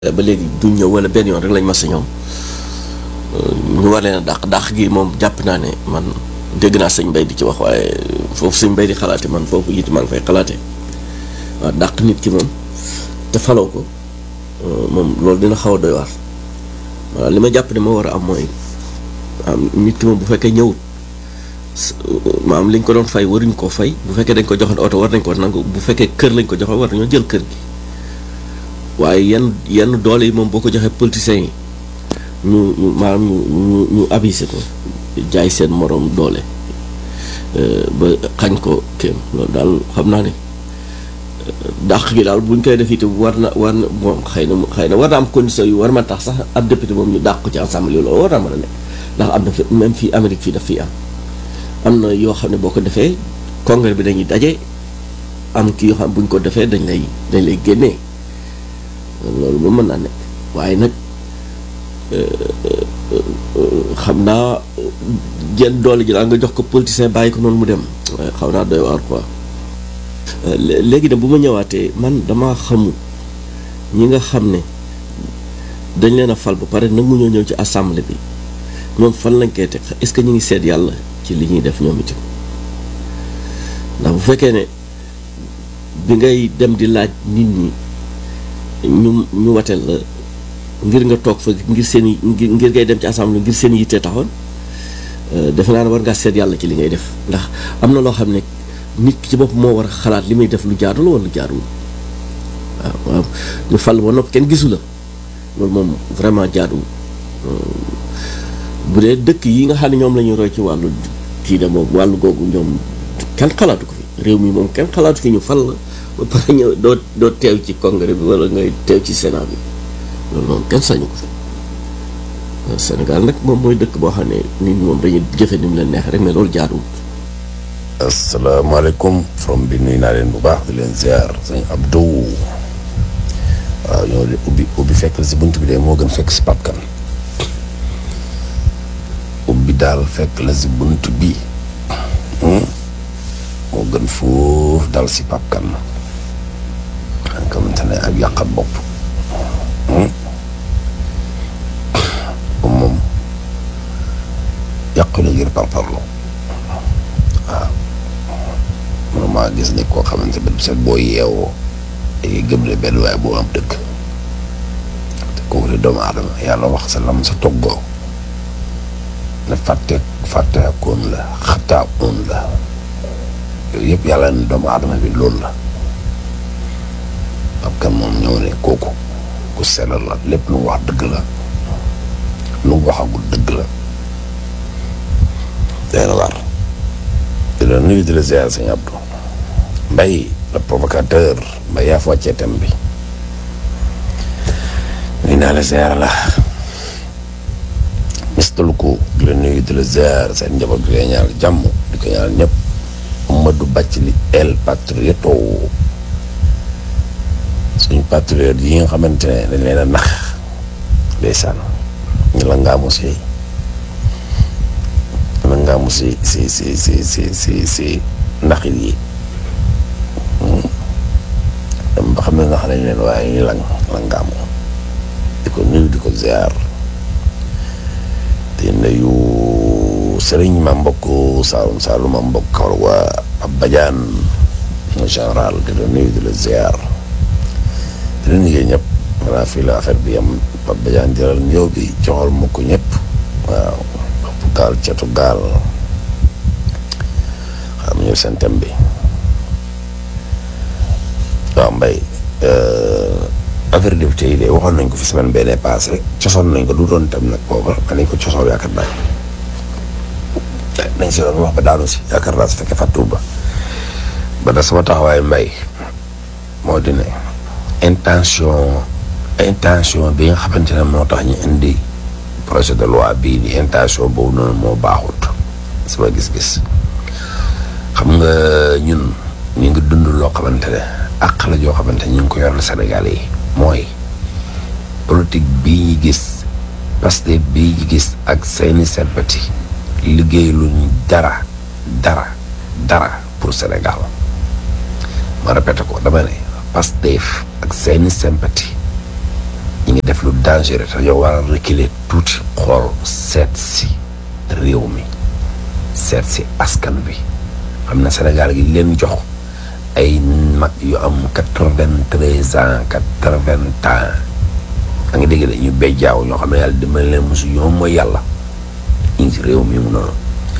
ba léegi duñ ñëw wala benn yoon rek lañ mas a ñëw ñu war leen a dàq dàq gi moom jàpp naa ne man dégg naa sëñ Mbay di ci wax waaye foofu sëñ Mbay di xalaate man foofu it maa ngi fay xalaate waaw dàq nit ki moom te faloo ko moom loolu dina xaw a doy waar waaw li ma jàpp ne moo war a am mooy am nit ki moom bu fekkee ñëwut maam liñ ko doon fay waruñ koo fay bu fekkee dañ ko joxoon oto war nañ ko nangu bu fekkee kër lañ ko joxoon war nañoo jël kër gi waaye yenn yenn doole yi moom boo ko joxee politiciens yi ñu ñu maanaam ñu ñu ñu abusé ko jaay seen moroom doole ba xañ ko kéem loolu daal xam naa ne dàq gi daal buñ koy def itam war na war na moom xëy na xëy na war na am condition yu war ma tax sax ab député moom ñu dàq ko ci ensemble yi loolu war naa mën a nekk ndax am na fi même fii Amérique fii daf fii am am na yoo xam ne boo ko defee congrès bi dañuy daje am kii yoo xam buñ ko defee dañ lay dañ lay génnee loolu moom mën naa nekk waaye nag xam naa jenn doole ji daal nga jox ko politicien bàyyi ko noonu mu dem waaye xaw naa doy waar quoi léegi nag bu ma ñëwaatee man dama xamu ñi nga xam ne dañ leen a fal ba pare nag mu ñoo ñëw ci assemblée bi ñoom fan lañ koy teg est-ce que ñu ngi seet yàlla ci li ñuy def ñoom itam ndax bu fekkee ne bi ngay dem di laaj nit ñi ñu ñu wateel la ngir nga toog fa ngir seen i ngir ngay dem ci assemblée ngir seen yitte taxoon defe naa ne war ngaa seet yàlla ci li ngay def ndax am na loo xam ne nit ki ci bopp moo war a xalaat li muy def lu jaadu la wala lu jaaduwul waaw waaw ñu fal ba nopp kenn gisu la loolu moom vraiment jaaduwul bu dee dëkk yi nga xam ne ñoom la ñuy roy ci wàllu kii de moom wàllu googu ñoom kenn xalaatu ko fi réew mi moom kenn xalaatu fi ñu fal la ba pare ñëw doo doo teew ci congrès bi wala ngay teew ci sénat bi loolu moom kenn sañu ko fi Sénégal nag moom mooy dëkk boo xam ne nit ñi moom dañuy jëfe ni mu leen neex rek mais loolu jaaduwul. asalaamaaleykum from bi nuyu naa leen bu baax di leen ziar sëñ Abdou waaw ñoo de ubbi ubbi fekk la si bunt bi de moo gën fekk si papkan ubbi daal fekk la si bunt bi moo gën foofu dal si papkan nga xamante ne ak yàqat bopp moom yàqu la ngir parparlo waaw man maa gis ni koo xamante ne set boo yeewoo day gëm ne benn waaye boo am dëkk te kooku de doomu aadama yàlla wax sa lam sa toggoo ne fàtte fàtte koon la xataa oon la yooyu yëpp yàlla ne doomu aadama bi loolu la ab kan moom ñëw ne kooku ku sellal la lépp lu mu wax dëgg la lu mu waxagul dëgg la day na waar di la nuyu di la ziar sëñ Abdou Mbaye le provocateur Mbaye yaa fa wàccee thème bi nuyu naa la ziar la mistalu ko di la nuyu di la ziar seen njaboot di la ñaanal jàmm di ko ñaanal ñëpp Amadou Bathily El Patrioto suñu patriote yi nga xamante ne dañ leen a nax ndeysaan ñu la ngaamu si la ngaamu si si si si si si si naxit yi dem ba xam ne nax nañ leen waaye ñu lang la ngaamu di ko nuyu di ko ziar di nuyu sëriñ ma mbokk Saalum Saalum ma mbokk kawar waa ab bajaan en général di la nuyu di la ziar di la nuyu ñëpp voilà fii la affaire bi am Pape Badiane jëlal ñëw bi joxal ma ko ñëpp waaw bopp gaal cetu gaal xam ñëw seen thème bi waaw mbay affaire député yi de waxoon nañ ko fi semaine bee passé cosoon nañ ko du doon tam nag booba ma nañ ko cosoon yaakaar naa nañ si doon wax ba daanu si yaakaar naa su fekkee fàttuwul ba ba da sama taxawaay mbay moo di ne intention intention bi nga xamante ne moo tax ñu indi projet de loi bii di intention boobu noonu moo baaxut sama gis-gis xam nga ñun ñu ngi dund loo xamante ne àq la joo xamante ne ñu ngi ko yoral Sénégal yi mooy politique bii ñu gis Pastef bii ñu gis ak seeni serbati liggéey lu ñu dara dara dara pour Sénégal ma répété ko dama ne Pastef ak seeni sympathie ñu ngi def lu dangereux te yow war a reculer tuuti xool seet si réew mi seet si askan bi xam na Sénégal gi leen jox ay mag yu am quatre-vingt-treize ans quatre-vingts ans da nga dégg de ñu bejjaaw ñoo xam ne yàlla dimbali leen mosu ñoom mooy yàlla ñu ngi si réew mi mu noonu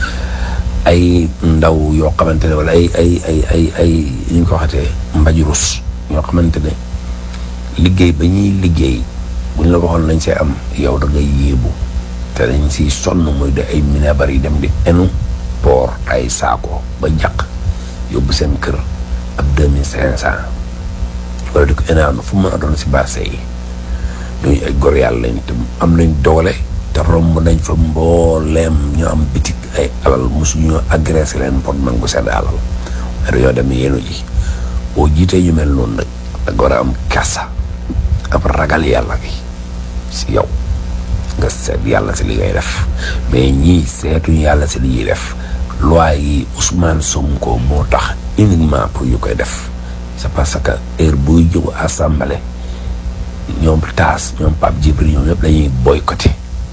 ay ndaw yoo xamante ne wala ay ay ay ay ay ñu ko waxatee mbajurus ñoo xamante ne liggéey ba ñuy liggéey bu ñu la waxoon lañ see am yow da ngay yéebu te dañ siy sonn muy de ay minebar yi dem di enu poor ay saako ba jàq yóbbu seen kër ab deux mille cinq cent wala di ko énaam fu mu mën a doon si baase yi ñooñu ay gor yàlla lañ te am nañ doole te romb nañ fa mbooleem ñu am bitik ay alal mosu ñu agressé leen pour nangu seen alal mais dañoo dem yéenu ji boo jiitee ñu mel noonu nag da nga war a am kasa ab ragal yàlla gi si yow nga seet yàlla si li ngay def mais ñii seetuñu yàlla si li ñuy def loi yi Ousmane Sonko moo tax uniquement pour ñu koy def c'est parce que heure buy jóg assemblée ñoom taas ñoom Pape Djibril ñoom ñëpp dañuy boycotté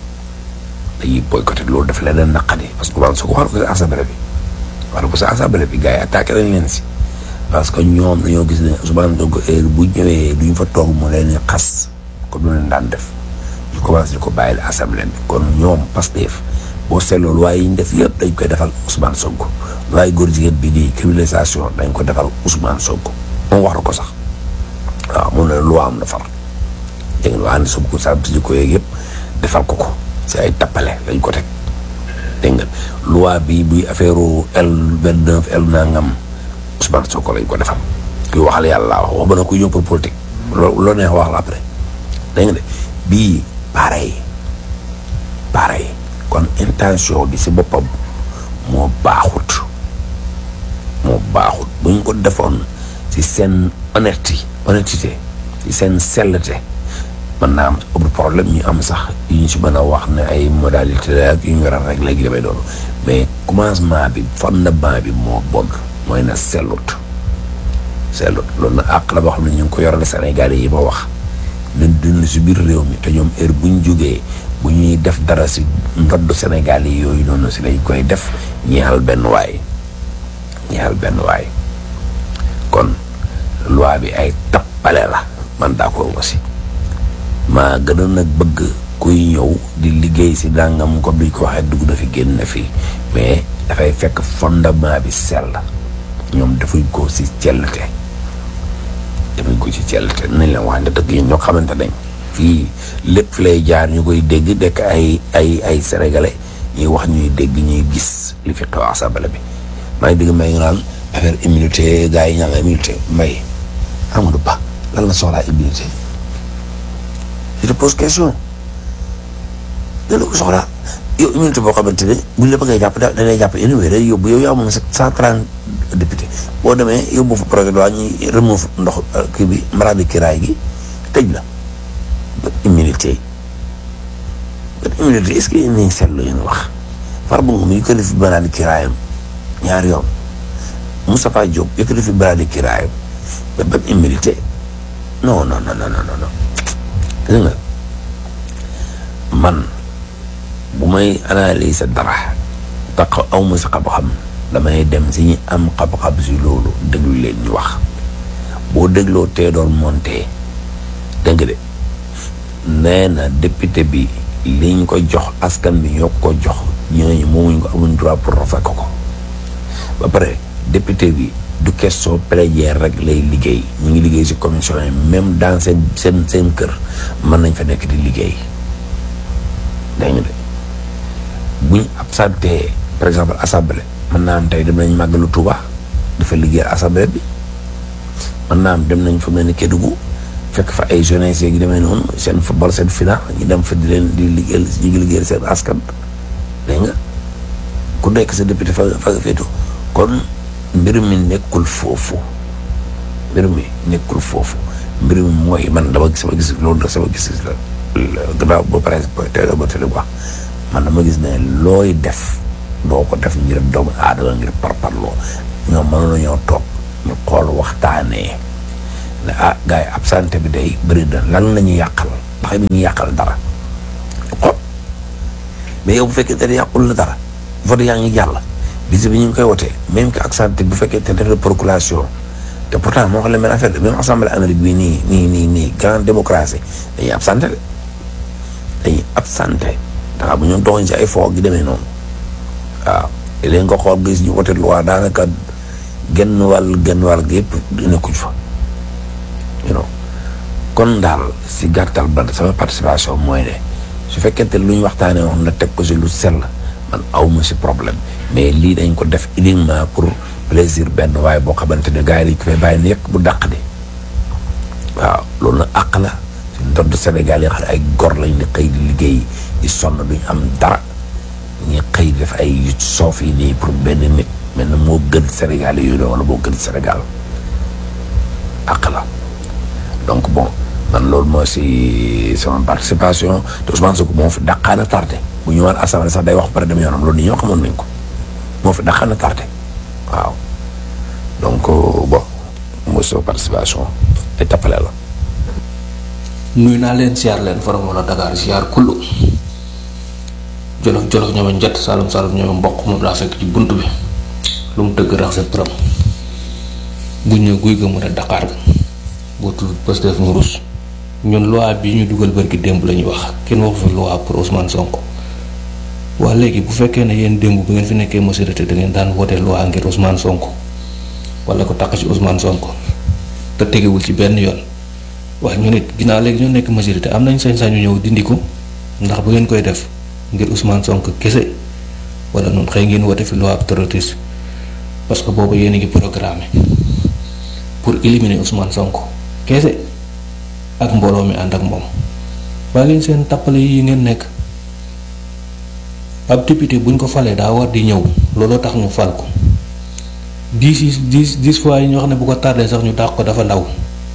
dañuy boycotté loolu daf leen naqadi parce que Ousmane Sonko war ko si assemblée bi war ko si assemblée bi gars yi attaqué nañ leen si parce que ñoom dañoo gis ne Ousmane Sonko heure bu ñëwee duñ fa toog mu leen di xas comme lu leen daan def ñu commencé di ko bàyyil assemblée bi kon ñoom Pastef boo seetloo loi yi ñu def yëpp dañ koy defal Ousmane Sonko loi góor jigéen bi di criminalisation dañ ko defal Ousmane Sonko moom wax na ko sax waaw moom la loi am na far dégg nga waa ne Sonko sa di ko yeeg yëpp defal ko ko si ay tappale lañ ko teg dégg nga loi bi buy affaire L vingt neuf L nangam Ousmane Sonko lañ ko defal kuy waxal yàlla wax wax ba na kuy ñëw pour politique loo loo neex wax la après dégg nga de bii pareil pareil kon intention bi si boppam moo baaxut moo baaxut bu ñu ko defoon si seen honnêteté honnêteté si seen selleté mën naa am ëpp problème ñu am sax yu ñu si mën a wax ne ay modalité la ak yu ñu war a rek léegi damay doon mais commencement bi fondement bi moo bon mooy na sellut sellut loolu nag àq la boo xam ne ñu ngi ko yorale Sénégalais yi ma wax ñun dund si biir réew mi te ñoom heure bu ñu jógee bu ñuy def dara si ndodd Sénégal yi yooyu noonu si lañ koy def ñeexal benn waay ñeexal benn waay kon loi bi ay tappale la man d'accord nga si maa gën a nag bëgg kuy ñëw di liggéey si dàngam comme duñ ko waxee dugg na fi génn na fi mais dafay fekk fondement bi sell ñoom defuñ ko si cellte defuñ ko ci cellte nañ leen wax ne dëgg yi ñoo xamante nañ fii lépp fi lay jaar ñu koy dégg dekk ay ay ay sénégalais ñuy wax ñuy dégg ñuy gis li fi xew assemblée bi maa ngi dégg may nga naan affaire immunité gars yi ñaa nga immunité mbay Amadou Ba lan la soxlaa immunité je te pose question lan la ko soxlaa yow immunité boo xamante ne buñ la bëggee jàpp da ngay jàpp anyway day yóbbu yow yaa moom sa cent trente député boo demee yóbbu fa projet de loi ñuy remove ndox kii bi maraadi kiraay gi tëj la ba immunité ba immunité est-ce que yéen a ngi seetlu yéen wax Farba Ngom yëkkati fi maraadi kiraayam ñaari yoon Moustapha Diop yëkkati fi maraadi kiraayam ba ba immunité non non non non non non gis nga man bu may analyser dara tax aw ma sa xam-xam damay dem si ñi am xam-xam si loolu déglu leen ñu wax boo dégloo tee doon monté dégg de nee na député bi liñ ko jox askan bi ñoo ko jox ñooñu moomuñ ko amuñ droit pour rafet ko ko ba pare député bi du question plénière rek lay liggéey ñu ngi liggéey si commission yi même dans seen seen seen kër mën nañ fa nekk di liggéey dégg nga de buñ absenté par exemple assemblée mën naa am tey dem nañ màggalu Touba dafa liggéey assemblée bi mën naa am dem nañ fa mel ni Kédougou fekk fa ay jeunesse yi demee noonu seen football seen final ñu dem fa di leen di liggéeyal ñu ngi liggéeyal seen askan dégg nga ku nekk sa député fa fa nga féetoo kon mbir mi nekkul foofu mbir mi nekkul foofu mbir mi mooy man dama gis sama gis loolu da sama gis-gis la gannaaw ba pare te ba te wax man dama gis ne looy def doo ko def ngir doomu aadama ngir parparloo ñoom mënoon nañoo toog ñu xool waxtaanee ne ah gars yi absenté bi day bëri na lan la ñuy yàqal ndax mi ngi yàqal dara xool mais yow bu fekkee te yàqul la dara vote yaa ngi jàll bis bi ñu ngi koy wotee même que ak santé bu fekkee te def na procuration te pourtant moo xam ne benn affaire de même assemblée Amérique bii nii nii nii nii grande démocratie dañuy absenté de dañuy absenté ndax bu ñoom doxuñ si ay foog gi demee noonu waaw léegi nga xool gis ñu wote loi daanaka genn wàll genn wàll gi yëpp nekkuñ fa you know kon daal si gàttal ba sama participation mooy ne su fekkente lu ñu waxtaanee wax na teg ko si lu sell man awma si problème mais lii dañ ko def uniquement pour plaisir benn waaye boo xamante ne gars yi dañ ko fay bàyyi ni yëkk bu dàq di waaw loolu nag àq la si ndodd Sénégal yi nga xam ne ay gor lañ di xëy di liggéey di sonn duñ am dara ñi xëy def ay soof yi nii pour benn nit mel na moo gën Sénégal yooyu wala moo gën Sénégal àq la donc bon man loolu moo si sama participation te Ousmane Sonko moo fi dàqaana tardé bu ñu waan assemblée sax day wax pare dem yoonam loolu ni ñoo xamoon nañ ko moo fi dàqaana tardé waaw donc bon mooy sama participation te tappale la nuyu naa leen siyaar leen faram wala Dakar siyaar kullu jolof jolof ñoome njett salum salum ñoome mboq moom laa fekk ci bunt bi lu mu tëgg rax sa përam bu ñëw guy ga mu ne Dakar ga boo tudd Pastef ñu rus ñun loi bi ñu dugal bërki démb la ñuy wax kenn waxu fi loi pour Ousmane Sonko waa léegi bu fekkee ne yéen démb bu ngeen fi nekkee majorité da ngeen daan wote loi ngir Ousmane Sonko wala ko takk ci Ousmane Sonko te tegewul ci benn yoon wax ñu nit ginnaaw léegi ñoo nekk majorité am nañ sañ-sañu ñëw dindi ko ndax bu ngeen koy def ngir Ousmane Sonko kese wala noonu xëy ngeen wote fi loi ab terroriste parce que boobu yéen a ngi programmé pour éliminer Ousmane Sonko kese ak mbooloo mi ànd ak moom waaye leen seen tappale yi ngeen nekk ab député buñ ko falee daa war di ñëw looloo tax ñu fal ko dix yi dix dix fois yi ñoo xam ne bu ko tardé sax ñu dàq ko dafa ndaw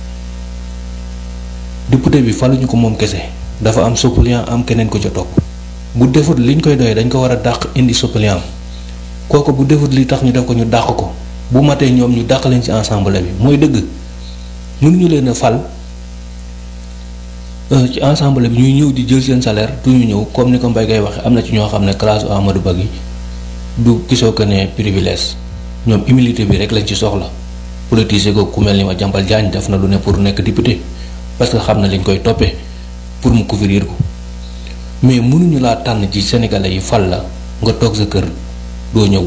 député bi faluñu ko moom kese dafa am suppléant am keneen ko ca topp bu defut liñ koy doyee dañ ko war a dàq indi suppléant kooku bu defut li tax ñu def ko ñu dàq ko bu matee ñoom ñu dàq leen ci ensemble bi mooy dëgg mënuñu leen a fal ci ensemble bi ñuy ñëw di jël seen salaire du ñu ñëw comme ni ko Mbaye ngay waxe am na ci ñoo xam ne classe Amadou Ba gi du gisoo ko ne privilège ñoom humilité bi rek lañ ci soxla politicien ko ku mel ni ma jàmbal Diagne def na lu ne pour nekk député parce que xam na liñ koy toppee pour mu couvrir ko mais mënuñu laa tànn ci sénégalais yi fal la nga toog sa kër doo ñëw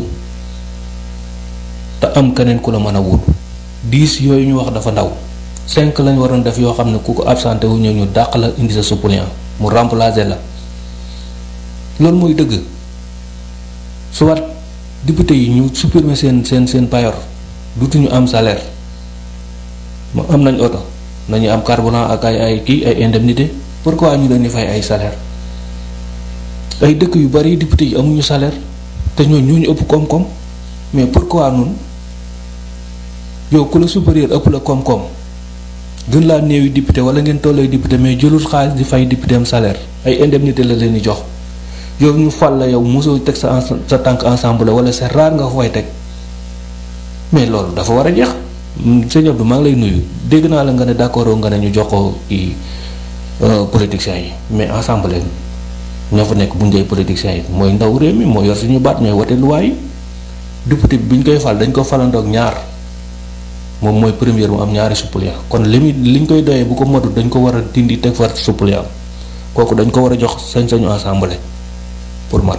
te am keneen ku la mën a wut dix yooyu ñu wax dafa ndaw cinq lañ waroon def yoo xam ne ku ko absenté wu ñëw ñu dàq la indi sa suppléant mu remplacer la loolu mooy dëgg soit député yi ñu supprimer seen seen seen payor dutuñu am salaire mu am nañ oto nañu am carburant ak ay ay kii ay indemnité pourquoi ñu leen di fay ay salaire ay dëkk yu bari député yi amuñu salaire te ñoo ñoo ñu ëpp koom-koom mais pourquoi nun yow ku la supérieur ëpp la koom-koom gën laa néewi député wala ngeen tollee député mais jëlul xaalis di fay député am salaire ay indemnité la leen di jox yow ñu fal la yow mosoo teg sa sa tànk ensemble wala c'est rare nga fay teg mais loolu dafa war a jeex sëñ Abdou maa ngi lay nuyu dégg naa la nga ne d'accord nga ne ñu jox ko i politiciens yi mais ensemble ñoo fa nekk bu njëy politiciens yi mooy ndaw réew mi moo yor suñu baat ñooy wote loi yi député bi ñu koy fal dañ ko falandoog ñaar moom mooy première mu am ñaari suppléant kon li muy li ñu koy doyee bu ko matut dañ ko war a dindi teg far suppléant kooku dañ ko war a jox sañ-sañu assemblée pour man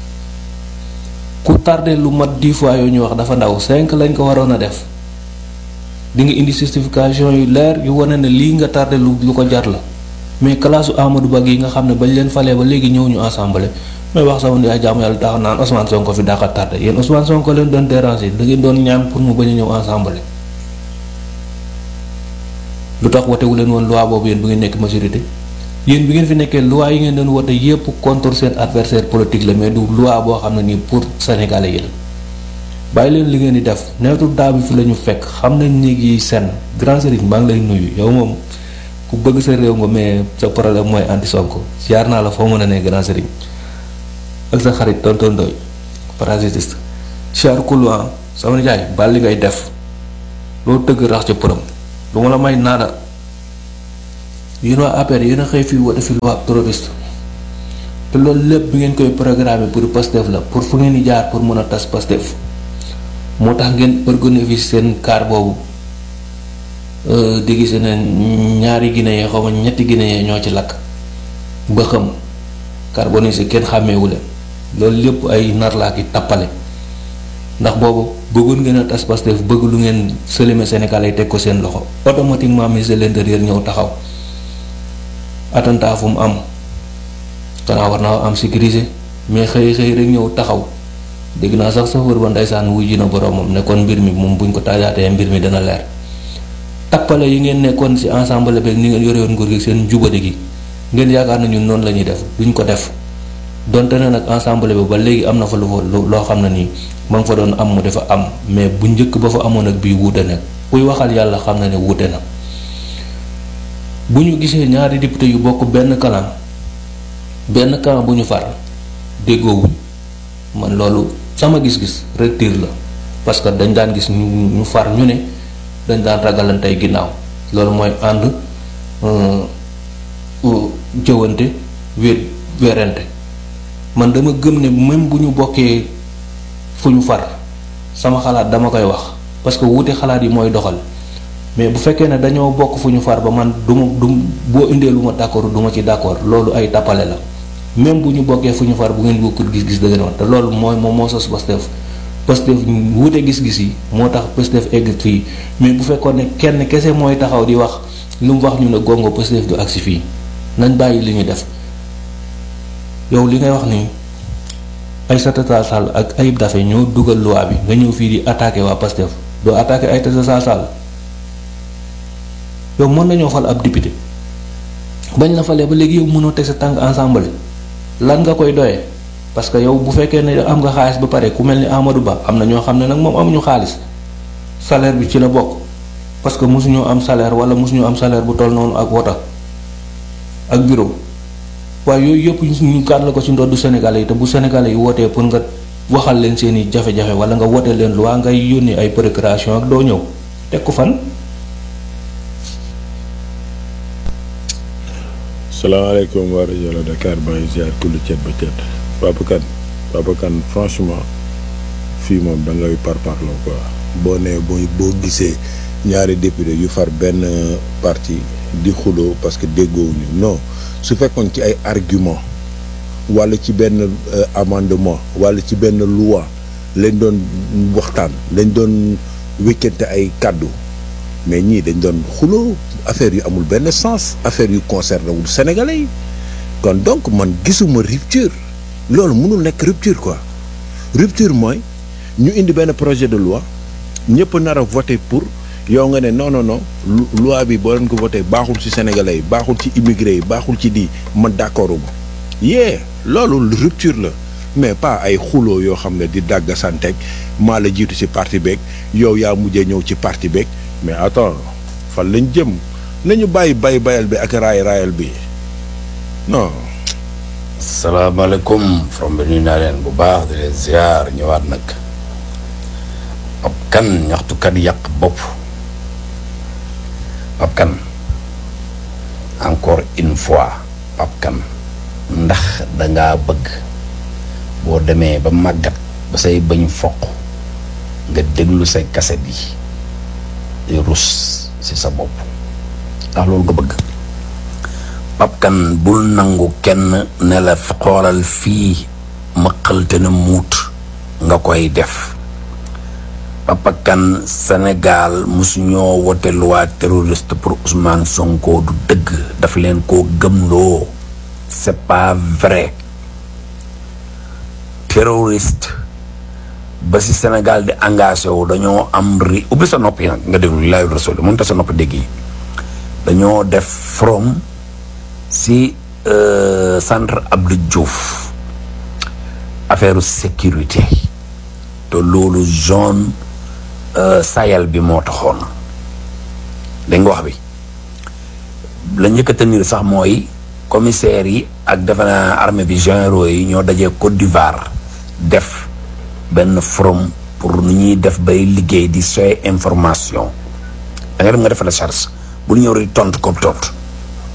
ku tardé lu mat dix fois yooyu ñu wax dafa ndaw cinq lañ ko waroon a def di nga indi justification yu leer yu wane ne lii nga tardé lu lu ko jar la mais classe Amadou Ba yi nga xam ne bañ leen falee ba léegi ñëw ñu assemblée may wax sama yaay jaamu yàlla tax naan Ousmane Sonko fi daax a tardé yéen Ousmane Sonko leen doon déranger da ngeen doon ñaan pour mu bañ a ñëw assemblée lu tax wotewu leen woon loi boobu yéen bu ngeen nekk majorité yéen bi ngeen fi nekkee loi yi ngeen doon wote yépp contre seen adversaire politique la mais du loi boo xam ne nii pour sénégalais yi la bàyyi leen li ngeen di def neetu daa bi fi la ñu fekk xam nañ néeg yi senn grand sëriñ maa ngi lay nuyu yow moom ku bëgg sa réew nga mais sa problème mooy anti Sonko siyaar naa la foo mën a ne grand sëriñ ak sa xarit tonton Ndoy parasitiste siyaar kuluan sama nijaay bal li ngay def loo tëgg rax ca përëm lu ma la may naada yéen waa APR yéen a xëy fii woote fi loi terroriste te loolu lépp bi ngeen koy programmer pour Pastef la pour fu ngeen di jaar pour mën a tas Pastef moo tax ngeen organiser seen car boobu di gis ne ñaari Guinée xaw ma ñetti Guinée ñoo ci lakk ba xam carbonisé kenn xàmmeewu leen loolu lépp ay nar laa ki tappale ndax boobu bëggoon ngeen a tas Pastef bëgg lu ngeen sëlëme Sénégal yi teg ko seen loxo automatiquement ministre de l'intérieur ñëw taxaw attentat fu mu am xanaa war naa am sécurisé mais xëy xëy rek ñëw taxaw dégg naa sax chauffeur ba ndeysaan wujji na boroomam ne kon mbir mi moom buñ ko taajaatee mbir mi dana leer tappale yi ngeen nekkoon ci ensemble beeg ni ngeen yore woon nguur gi seen jubadi gi ngeen yaakaar na ñun noonu la ñuy def duñ ko def donte ne nag ensemble bi ba léegi am na fa lu fa loo xam ne nii ma nga fa doon am mu dafa am mais bu njëkk ba fa amoon ak bii wuute nag kuy waxal yàlla xam na ne wuute na bu ñu gisee ñaari député yu bokk benn kalam benn camp bu ñu far déggoowuñ man loolu sama gis-gis retire la parce que dañ daan gis ñu ñu far ñu ne dañ daan ragalantey ginnaaw loolu mooy ànd jëwante wéet werante man dama gëm ne même bu ñu bokkee fu ñu far sama xalaat dama koy wax parce que wuute xalaat yi mooy doxal mais bu fekkee ne dañoo bokk fu ñu far ba man du ma du boo indee lu ma d'accord du ma ci d'accord loolu ay tappale la même bu ñu bokkee fu ñu far bu ngeen bokkul gis-gis da ngeen wax te loolu mooy moom moo sos Pastef Pastef wuute gis-gis yi moo tax Pastef egg fii mais bu fekkoon ne kenn kese mooy taxaw di wax lu mu wax ñu ne gongo Pastef du agsi fii nañ bàyyi li ñu def yow li ngay wax ni Aïssata Tall Sall ak Ayib Daffé ñoo dugal loi bi nga ñëw fii di attaquer waa Pastef doo attaquer Aïssata Tall Sall yow mën nañoo fal ab député bañ la falee ba léegi yow mënoo teg sa tànk ensemble lan nga koy doyee parce que yow bu fekkee ne am nga xaalis ba pare ku mel ni Amadou Ba am na ñoo xam ne nag moom amuñu xaalis salaire bi ci la bokk parce que mosuñoo am salaire wala mosuñoo am salaire bu toll noonu ak wota ak bureau waaye yooyu yëpp ñu gàll la ko ci ndoddu Sénégalais yi te bu Sénégalais yi wootee pour nga waxal leen seeni jafe-jafe wala nga wootee leen lu waa ngay yónnee ay procuration ak doo ñëw teg ko fan. salaamaaleykum waa rajo la Dakar maa ngi ziar kulli ceeb ba ceeb Papa Kane Papa Kane franchement fii moom da ngay parparloo quoi boo nee boo boo gisee ñaari député yu far benn parti di xuloo parce que déggoowuñu non su fekkoon ci ay argument wala ci benn amendement wala ci benn loi lañ doon waxtaan lañ doon wékkante ay kàddu mais ñii dañ doon xuloo affaire yu amul benn sens affaire yu concerné wul sénégalais yi kon donc man gisuma rupture loolu mënul nekk rupture quoi rupture mooy ñu indi benn projet de loi ñëpp nar a voté pour yow nga ne non non non loi bi boo leen ko voté baaxul ci sénégalais yi baaxul ci immigré yi baaxul ci di man d'accord uma yee loolu rupture la mais pas ay xuloo yoo xam ne di dàgga santeeg maa la jiitu ci parti beeg yow yaa mujjee ñëw ci parti beeg mais attends fan lañ jëm nañu bàyyi bay bayal bi ak raay raayal bi non. salaamaaleykum from bi nuyu naa leen bu baax di leen ziar ñëwaat nag ab kan ñaxtukat yàq bopp ab kan encore une fois ab kan ndax dangaa bëgg boo demee ba màggat ba say bañ foq nga déglu say kaset yi di rus ci sa bopp ndax loolu nga bëgg papkan bul nangu kenn ne la xoolal fii mëqalte na muut nga koy def papakan Sénégal musuñoo wote loi terroriste pour Ousmane Sonko du dëgg daf leen koo gëmloo c'est pas vrai terroriste ba si Sénégal di engagé wu dañoo am ri ubbi sa nopp yi nag nga déglu li laay rasul mënut a sa nopp dégg yi dañoo def from si centre Abdou Diouf affaire sécurité te loolu zone Sahel bi moo taxoon dégg nga wax bi la njëkk a tenir sax mooy commissaires yi ak defe naa armée bi généraux yi ñoo dajee Côte d'Ivoire def benn forum pour nu ñuy def bay liggéey di soy information da nga dem nga def recherche bu ñëw rek tontu ko tontu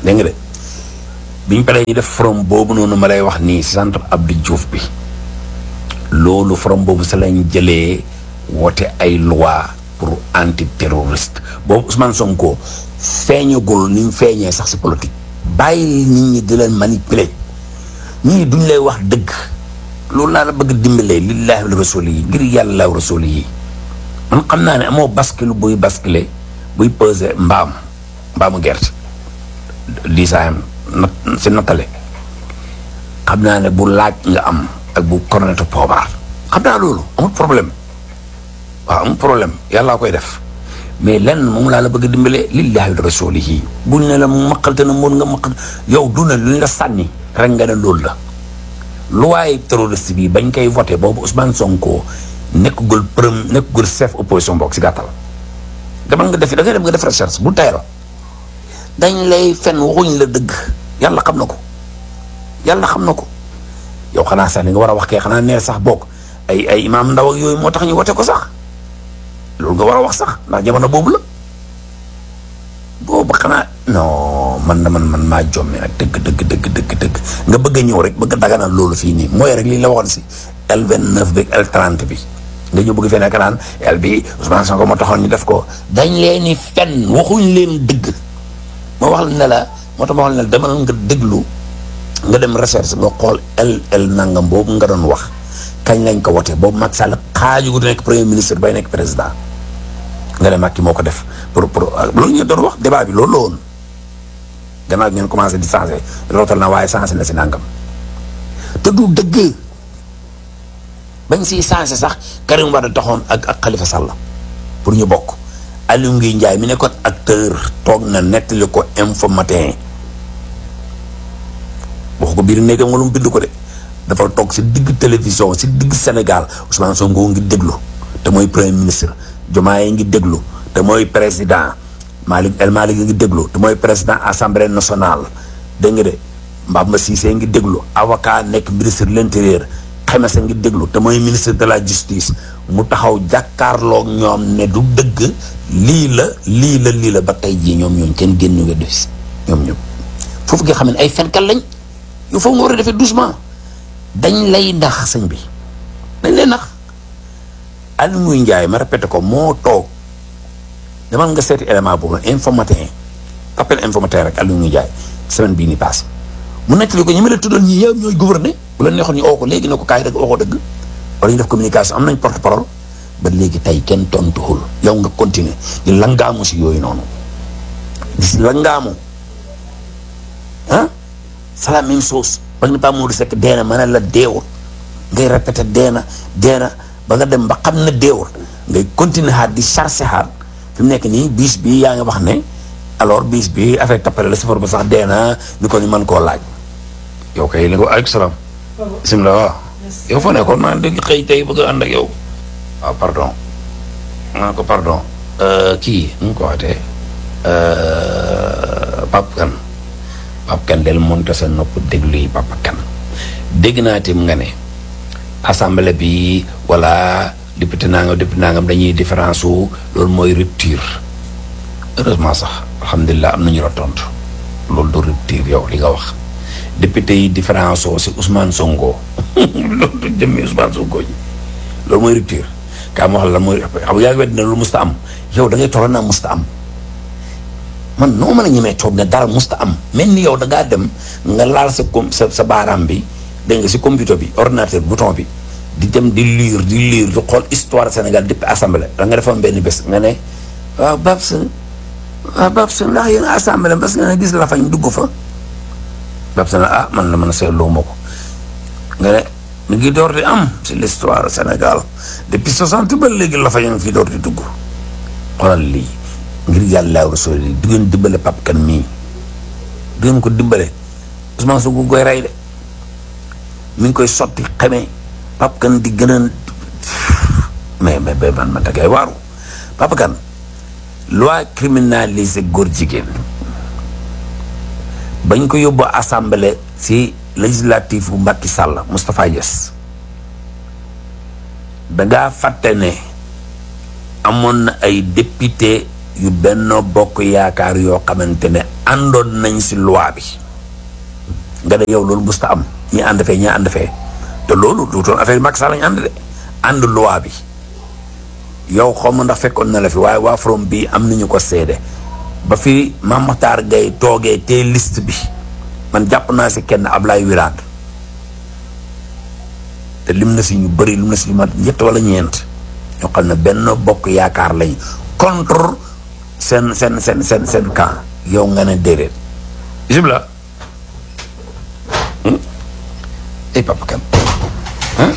dégg nga de biñ paree ñu def forum boobu noonu ma lay wax nii centre Abdou Diouf bi loolu forum boobu sa lañ jëlee woote ay loi pour antiterroriste boobu Ousmane Sonko feeñagul ni mu feeñee sax si politique bàyyi nit ñi di leen manipuler ñii duñ lay wax dëgg loolu laa la bëgg dimbalee lillaahi wa rasuli yi ngir yàlla wa rasuli yi man xam naa ne amoo bascule buy basculer buy peser mbaam mbaamu gerte diisaayam nat si nattale xam naa ne bu laaj nga am ak bu cornetu poobaar xam naa loolu amul problème waaw amul problème yàllaa koy def mais lenn moom laa la bëgg a dimbale lillaahi wa rasulihi buñ ne la maqalte na mën nga maqal yow du ne luñ la sànni rek nga ne loolu la luwaay terroriste bi bañ koy voté boobu Ousmane Sonko nekkagul premier nekkagul chef opposition bokk si gàttal demal nga def da ngay dem nga def recherche bu tayal dañ lay fen waxuñ la dëgg yàlla xam na ko yàlla xam na ko yow xanaa sax li nga war a wax kay xanaa neer sax bokk ay ay imaam ndaw ak yooyu moo tax ñu wote ko sax loolu nga war a wax sax ndax jamono boobu la boobu xanaa non man na man man maa jommi nag dëgg dëgg dëgg dëgg dëgg nga bëgg a ñëw rek bëgg a daganal loolu fii nii mooy rek li la waxoon si L29 bi L30 bi nga ñëw bëgg fee nekk naan L bi Ousmane Sonko moo taxoon ñu def ko dañ leen ni fenn waxuñ leen dëgg ma wax la ne la moo tax ma wax la ne demal nga déglu nga dem recherche nga xool L L nangam boobu nga doon wax kañ lañ ko wote boobu Macky Sall xaaju gu nekk premier ministre bay nekk président nga ne Macky moo ko def pour pour loolu ngeen doon wax débat bi loolu la woon gannaaw ngeen commencé di changé rootal na waaye changé na si nangam te du dëgg bañ siy changé sax Karim Wade taxoon ak ak Khalifa Sall pour ñu bokk Aliou Ngouye Ndiaye mi nekkoon acteur toog na nettali ko info matin wax ko biir néegam wala mu bind ko de dafa toog si digg télévision si digg Sénégal Ousmane Sonko ngi déglu te mooy premier ministre Diomaye ngi déglu te mooy président Malick El Malick ngi déglu te mooy président assemblée nationale dégg nga de Mbamba Cissé ngi déglu avocat nekk ministre de l'intérieur Xemese ngi déglu te mooy ministre de la justice mu taxaw jàkkaarloog ñoom ne du dëgg lii la lii la lii la ba tey jii ñoom ñoom kenn génn nga def si ñoom ñëpp foofu nga xam ne ay fenkat lañ yow foofu nga war a defee doucement dañ lay nax sëñ bi dañ lay nax Aliou Ngouye Ndiaye ma répété ko moo toog demal nga seeti élément boobu info matin appel info matin rek Aliou Ngouye Ndiaye semaine bii ni passé mu nettali ko ñi ma la tuddal ñii yow ñooy gouverner bu la neexoon ñu oo ko léegi ne ko kaay rek oo ko dëgg wala ñu def communication am nañ porte parole ba léegi tey kenn tontuwul yow nga continuer di langaamu si yooyu noonu di si langaamu ah c'est la même chose ba nga ne pas Modou Seck deena ma ne la deewul ngay répété deena deena ba nga dem ba xam ne deewul ngay continuer xaat di charger xaat fi mu nekk nii bis bi yaa ngi wax ne alors bis bi affaire tappale la safar ba sax deena ñu ko ñu mën koo laaj yow kay li ko aleykum salaam bisimilah waaw yow foo nekkoon maa dégg xëy tey bëgg a ànd ak yow waaw pardon maa ko pardon kii nu mu ko waxatee Pape Kane Pape Kane del monte sa nopp déglu yi Pape Kane dégg naa tim nga ne assemblée bi wala député nangam député nangam dañuy différence wu loolu mooy rupture heureusement sax alhamdulilah am nañu la tontu loolu du rupture yow li nga wax député yi différence wu si Ousmane Sonko loolu du jëmmi Ousmane Sonko ji loolu mooy rupture kaa ma wax la mooy xam yaa ngi wedd ne loolu musta am yow da ngay toll naa musta am man noo mën a ñemee toog ne dara musta am mel ni yow da ngaa dem nga laal sa com sa sa baaraam bi dégg nga si computer bi ordinateur bouton bi di dem di lire di lire di xool histoire Sénégal depuis assemblée da nga defoon benn bés nga ne waaw Babs waaw Babs ndax yéen assemblée parce que nga gis la fañ dugg fa Babs na ah man la mën a seetloo ma ko nga ne mi ngi door di am si l'histoire Sénégal depuis soixante ba léegi la fañ fi door di dugg xoolal lii ngir yàlla rasul yi du ngeen dimbale Pape Kane mii du ngeen ko dimbale Ousmane Sonko koy rey de mi ngi koy sotti xamee Pape Kane di gën a mais mais mais man man da ngay waaru Pape Kane loi criminalisé góor jigéen bañ ko yóbbu assemblée si législative bu Macky Sall Moustapha Niasse dangaa fàtte ne amoon na ay député yu Benno Bokk Yaakaar yoo xamante ne àndoon nañ si loi bi nga ne yow loolu musta am ñi ànd fee ñi ànd fee te loolu du doon affaire Macky Sall lañ ànd de ànd loi bi yow xaw ma ndax fekkoon na la fi waaye waa from bii am nañu ko seede ba fi Mame Makhtar Gueye toogee te liste bi man jàpp naa si kenn Ablaye Wilane te lim na si ñu bëri lim na si ñu mat ñett wala ñeent ñoo xam ne benn bokk yaakaar lañ contre seen seen seen seen seen camp yow nga ne déedéet bisimilah ay papa kan ah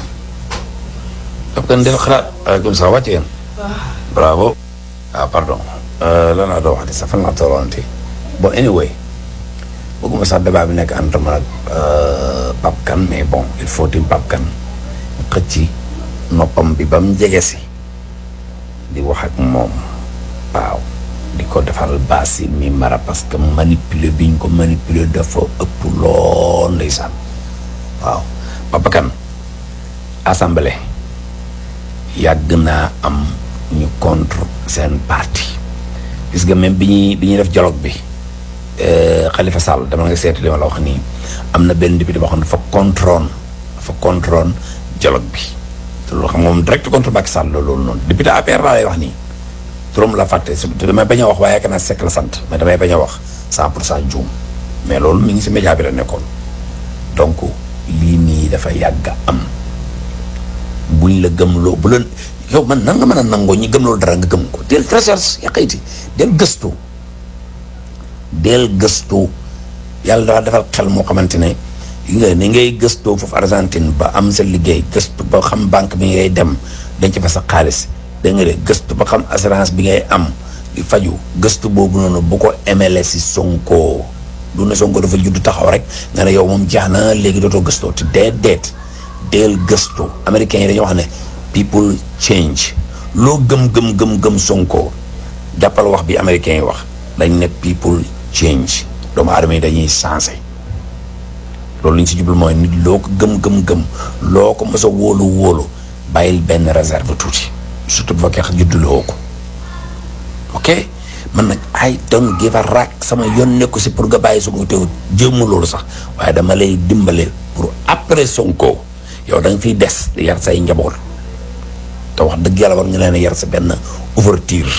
papa kan dafa xalaat aleykum salaam wàcc ngeen bravo ah pardon lan laa doon wax di sax fan laa tolloonte bon anyway bëgguma sax débat bi nekk entre man ak Pape Kane mais bon il faut tim Pape Kane xëcc noppam bi ba mu jege si di wax ak moom waaw di ko defal baasi mi mara parce que manipuler bi ñu ko manipuler dafa ëpp lool ndeysaan waaw Papa Kane assemblée yàgg naa am ñu contre seen parti gis nga même bi ñuy bi ñuy def dialogue bi Khalifa Sall dama nga seeti li ma la wax nii am na benn député boo xam ne dafa contrôle dafa contrôle dialogue bi te loolu xam nga moom direct contre Macky Sall loolu noonu député APR laa lay wax nii turam la fàtte te damay bañ a wax waaye yaakaar naa sekk la sant mais damay bañ a wax cent pour cent juum mais loolu mi ngi si média bi la nekkoon donc lii nii dafa yàgg am buñ la gëmloo bu la yow man nan nga mën a nangoo ñi gëm loolu dara nga gëm ko del recherche yàqayti del gëstu del gëstu yàlla dafa defal xel moo xamante ne yi nga ni ngay gëstoo foofu Argentine ba am sa liggéey gëstu ba xam banque bi ngay dem denc fa sa xaalis da nga de gëstu ba xam assurance bi ngay am di faju gëstu boobu noonu bu ko emele si Sonko du ne Sonko dafa judd taxaw rek nga ne yow moom jeex na léegi dootoo gëstoo te deet deet deel gëstu américains yi dañoo wax ne people change loo gëm gëm gëm gëm Sonko jàppal wax bi américains yi wax dañ ne people change doomu aadama yi dañuy changé loolu li ñu si jublu mooy nit loo ko gëm gëm gëm loo ko mos a wóolu wóolu bàyyil benn réserve tuuti surtout bu fekkee judduloo ko ok man nag I don't give a rak sama yoon nekku si pour nga bàyyi Sonko teew jéemu loolu sax waaye dama lay dimbale pour après Sonko yow da nga fiy des di yar say njaboot te wax dëgg yàlla war nga leen a yar sa benn ouverture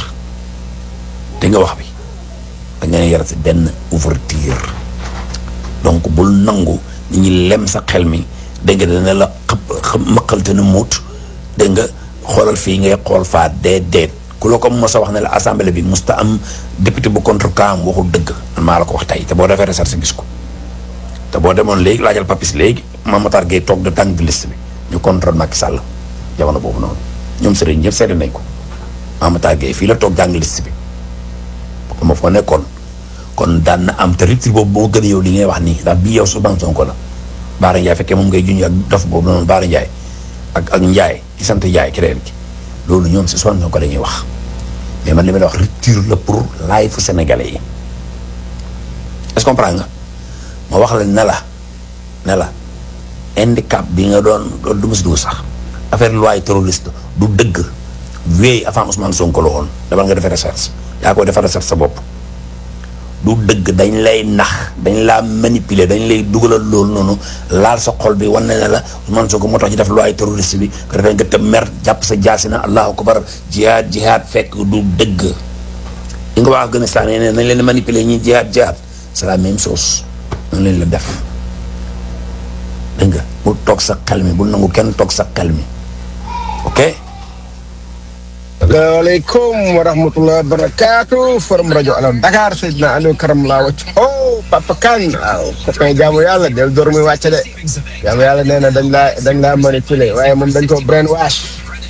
te nga wax bi da nga leen yar sa benn ouverture donc bul nangu nit ñi lem sa xel mi dégg nga dana la xëpp mëqalte na muut dégg nga xoolal fii ngay xool faa dee deet ku la ko mos a wax ne la assemblée bi musta am député bu contre kaam waxul dëgg man maa la ko wax tey te boo defee recherche gis ko te boo demoon léegi laajal papis léegi Mame Matar Gueye toog de tànk liste bi ñu contrôle Macky Sall jamono boobu noonu ñoom sëriñ ñëpp seede nañ ko Mame Matar Gueye fii la toog jàng liste bi ma foo nekkoon kon daan na am te rupture boobu moo gën a yow li ngay wax nii ndax bii yow Ousmane Sonko la Baara Ndiaye fekkee moom ngay junj ak dof boobu noonu Baara Ndiaye ak ak Ndiaye ci sant Ndiaye keneen ki loolu ñoom si Ousmane Sonko la ñuy wax mais man li ma la wax rupture la pour laay fu sénégalais yi est-ce que comprends nga ma wax la ne la ne la handicap bi nga doon loolu du ma si dugg sax affaire loi terroriste du dëgg wéy avant Ousmane Sonko la woon demal nga defee recherche yaa koy defar recherche sa bopp du dëgg dañ lay nax dañ laa manipuler dañ lay dugalal loolu noonu laal sa xol bi wan na ne la Ousmane Sonko moo tax ñu def loi terroriste bi ko defee nga tëb mer jàpp sa jaasi na allahu akbar jihaad jihaad fekk du dëgg li nga wax Afghanistan yi ne nañ leen manipuler ñi jihaad jihaad c'est la même chose nañ leen la def dégg nga bul toog sa xel mi bul nangu kenn toog sa xel mi ok asalaamaaleykum wa rahmatulah wa barakaatu forum rajo Allo Dakar Seydina Aliou Karam laa wàcc oh Papa Kane waaw copain jaamu yàlla del door muy wàcc de jaamu yàlla nee na dañ laa dañ laa manipuler waaye moom dañ ko brainwash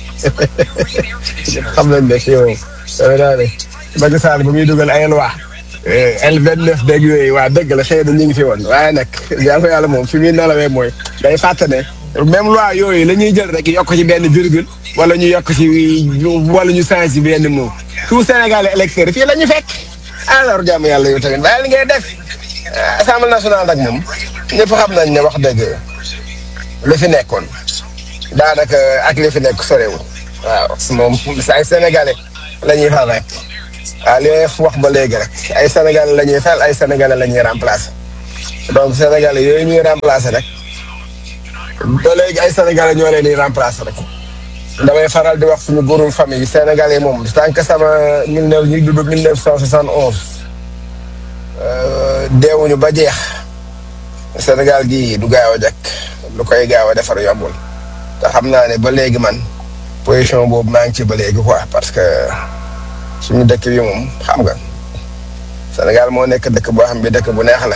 xam nañ ne si yow dama daa ne Macky Sall ba muy dugal ay loi L29 dégg yooyu waa dëgg la xëy na ñu ngi fi woon waaye nag jaamu yàlla moom fi muy nalawee mooy day fàtte ne même loi yooyu la ñuy jël rek yokk ci benn virgule wala ñu yokk ci wala ñu change ci benn mot tout Sénégal électeur fii la ñu fekk alors jàmm yàlla yow tamit waaye li ngay def assemblée nationale nag moom ñëpp xam nañ ne wax dëgg li fi nekkoon daanaka ak li fi nekk sorewul waaw moom ay sénégalais la ñuy fal rek ah li may wax ba léegi rek ay Sénégalais la ñuy fal ay Sénégalais la ñuy remplacer donc Sénégalais yooyu ñuy remplacer rek ba léegi ay Sénégalais ñoo leen di remplacer rek. damay faral di wax suñu góorum famille Sénégalais moom tant que sama mille neuf ñu dund mille neuf cent soixante onze deewuñu ba jeex Sénégal gii du gaaw a jakk lu koy gaaw a defar yombul te xam naa ne ba léegi man position boobu maa ngi ci ba léegi quoi parce que suñu dëkk bi moom xam nga Sénégal moo nekk dëkk boo xam bi dëkk bu neex la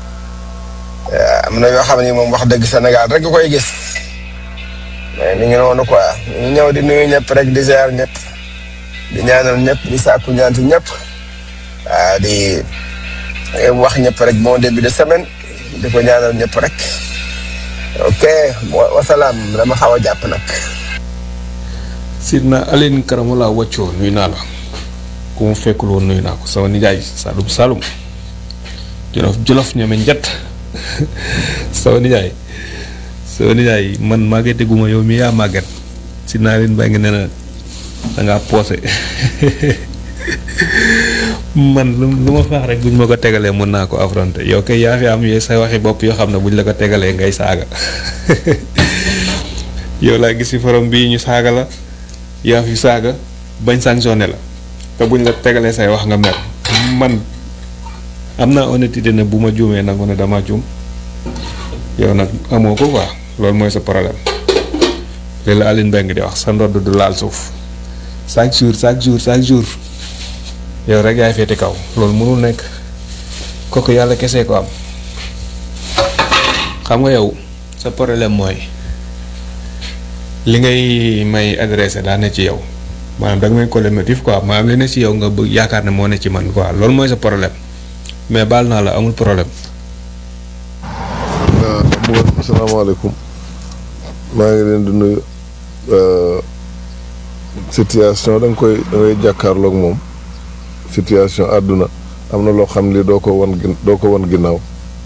am na yoo xam ni moom wax dëgg Sénégal rek nga koy gis mais ni ngi noonu quoi ñu ñëw di nuyu ñëpp rek di ziar ñëpp di ñaanal ñëpp di sàkku ñaan ci ñëpp waaw di wax ñëpp rek bon début de semaine di ko ñaanal ñëpp rek ok wasalaam dama xaw a jàpp nag. Sidna Aline Karamala wàccoo nuyu naa la ku mu fekkul woon nuyu naa ko sama nijaay Saalum Saalum Jolof Jolof ñeme njett sama nijaay sama nijaay man màggete guma yow mi yaa màgget Sidna Aline baa ngi ne na dangaa poose man lu lu ma faax rek buñ ma ko tegalee mën naa ko affronter yow kay yaa fi am yee say waxi bopp yoo xam ne buñ la ko tegalee ngay saaga yow laa gis ci forom bii ñu saaga la yaa fi saaga bañ sanctionné la te buñ la tegalee say wax nga mer man am naa honnêteté ne bu ma juumee nangu ne dama juum yow nag amoo ko quoi loolu mooy sa problème li la Aline Mbengue di wax sa ndodd du laal suuf chaque jour chaque jour chaque jour yow rek yaay féete kaw loolu mënul nekk kooku yàlla kese ko am xam nga yow sa problème mooy li ngay may adressé daa ne ci yow maanaam da nga may collectif quoi maanaam li ne ci yow nga bëgg yaakaar ne moo ne ci man quoi loolu mooy sa problème mais baal naa la amul problème. waaw asalaamaaleykum maa ngi leen di nuyu situation da nga koy da ngay jàkkaarloog moom situation àdduna am na loo xam li doo ko wan gin doo ko wan ginnaaw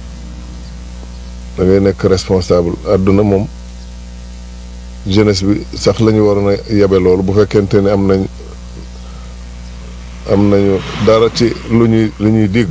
da ngay nekk responsable àdduna moom jeunesse bi sax la ñu waroon a yebe loolu bu fekkente ne am nañ am nañu dara ci lu ñuy lu ñuy digg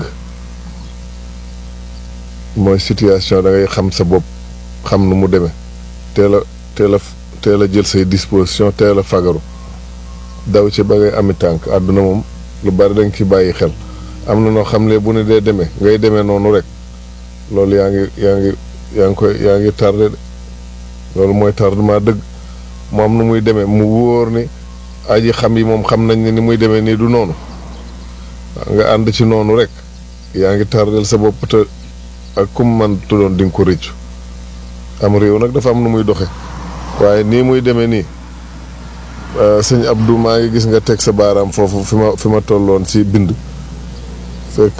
mooy situation da ngay xam sa bopp xam nu mu demee teel a teel a teel a jël say disposition teel a fagaru daw ci ba ngay ami tànk àdduna moom lu bari da nga ci bàyyi xel am na noo xam ne bu ne dee demee ngay demee noonu rek loolu yaa ngi yaa ngi yaa ngi koy yaa ngi tardé de loolu mooy tardement dëgg moom nu muy demee mu wóor ni aji xam yi moom xam nañ ne ni muy demee nii du noonu nga ànd ci noonu rek yaa ngi tardel sa bopp te ak kum man tuddoon di nga ko rëccu am réew nag dafa am nu muy doxe waaye nii muy demee nii sëñ Abdou maa ngi gis nga teg sa baaraam foofu fi ma fi ma tolloon ci bind fekk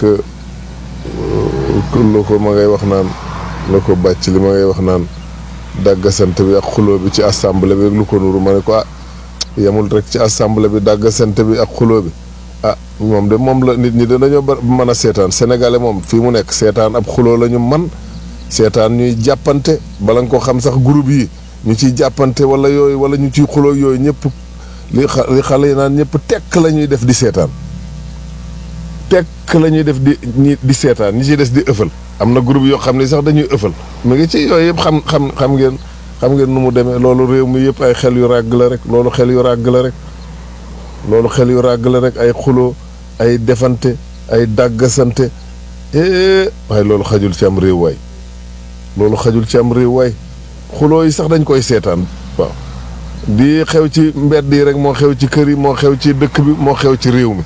lu ko ma ngay wax naan la ko bàcc li ma ngay wax naan dàggasante bi ak xuloo bi ci assemblée bi ak lu ko nuru ma ne ko ah yemul rek ci assemblée bi dàggasante bi ak xuloo bi ah moom de moom la nit ñi de dañoo ba mën a seetaan sénégalais moom fii mu nekk seetaan ab xuloo la ñu man seetaan ñuy jàppante bala nga ko xam sax groupe yi ñu ciy jàppante wala yooyu wala ñu ciy xuloo yooyu ñëpp li li xale yi naan ñëpp tekk la ñuy def di seetaan tekk la ñuy def di ñi di seetaan ñi ciy des di ëffal am na groupe yoo xam ne sax dañuy ëffal mu ngi ci yooyu yëpp xam xam xam ngeen xam ngeen nu mu demee loolu réew mi yëpp ay xel yu ràgg la rek loolu xel yu ràgg la rek loolu xel yu ràgg la rek ay xuloo ay defante ay dàggasante waaye loolu xajul ci am réew waay loolu xajul ci am réew waay xuloo yi sax dañ koy seetaan waaw di xew ci mbedd yi rek moo xew ci kër yi moo xew ci dëkk bi moo xew ci réew mi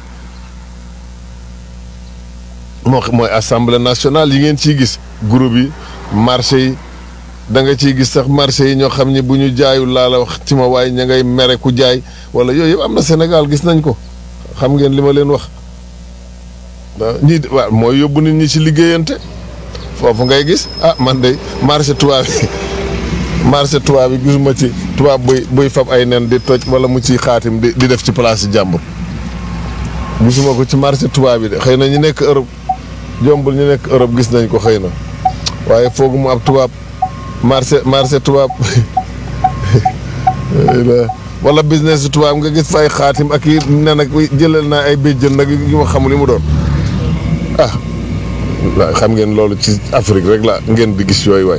moo mooy assemblée nationale yi ngeen ciy gis groupe yi marché yi da nga ciy gis sax marché yi ñoo xam ni bu ñu jaayul laa la wax ci ma waaye ña ngay mere ku jaay wala yooyu yëpp am na Sénégal gis nañ ko xam ngeen li ma leen wax ñii waaw mooy yóbbu nit ñi ci liggéeyante foofu ngay gis ah man de marché tubaab yi marché tubaab yi gisuma ci tubaab buy buy fab ay nen di toj wala mu ciy xaatim di di def ci place yi jàmbur gisuma ko ci marché tubaab yi de xëy na ñu nekk Europe jombul ñu nekk Europe gis nañ ko xëy na waaye foogu mu ab tubaab marché marché tubaab wala business tubaab nga gis fa ay xaatim ak yi ne nag jëlal naa ay béjjën nag yu ma xamul li mu doon ah waaw xam ngeen loolu ci Afrique rek la ngeen di gis yooyu waay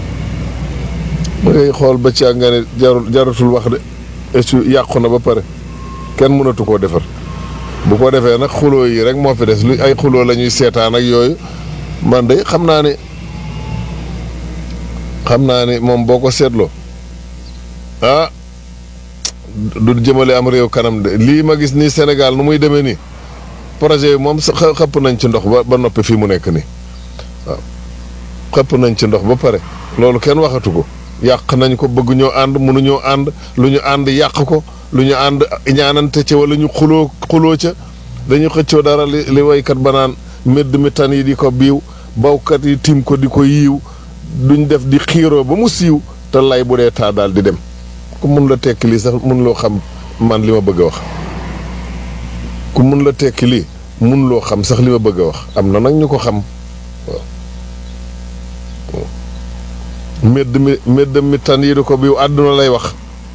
da ngay xool ba ci ak nga ne jarul jaratul wax de esu yàqu na ba pare kenn mënatu koo defar bu ko defee nag xuloo yi rek moo fi des lu ay xuloo la ñuy seetaan ak yooyu man de xam naa ne xam naa ne moom boo ko seetloo ah du jëmale am réew kanam de lii ma gis nii Sénégal nu muy demee nii projet yi moom xëpp nañ ci ndox ba ba noppi fii mu nekk nii waaw xëpp nañ ci ndox ba pare loolu kenn waxatu ko yàq nañ ko bëgg ñoo ànd mënuñoo ànd lu ñu ànd yàq ko lu ñu ànd ñaanante ca wala ñu xuloo xuloo ca dañu xëccoo dara li li waykat ba naan mbedd mi tan yi di ko biiw bawkat yi tim ko di ko yiiw duñ def di xiiroo ba mu siiw te lay bu dee taa daal di dem ku mun la tekki lii sax mun loo xam man li ma bëgg a wax ku mun la tekki lii mun loo xam sax li ma bëgg a wax am na nag ñu ko xam waaw mbedd mi mbedd mi tan yi di ko biiw àdduna lay wax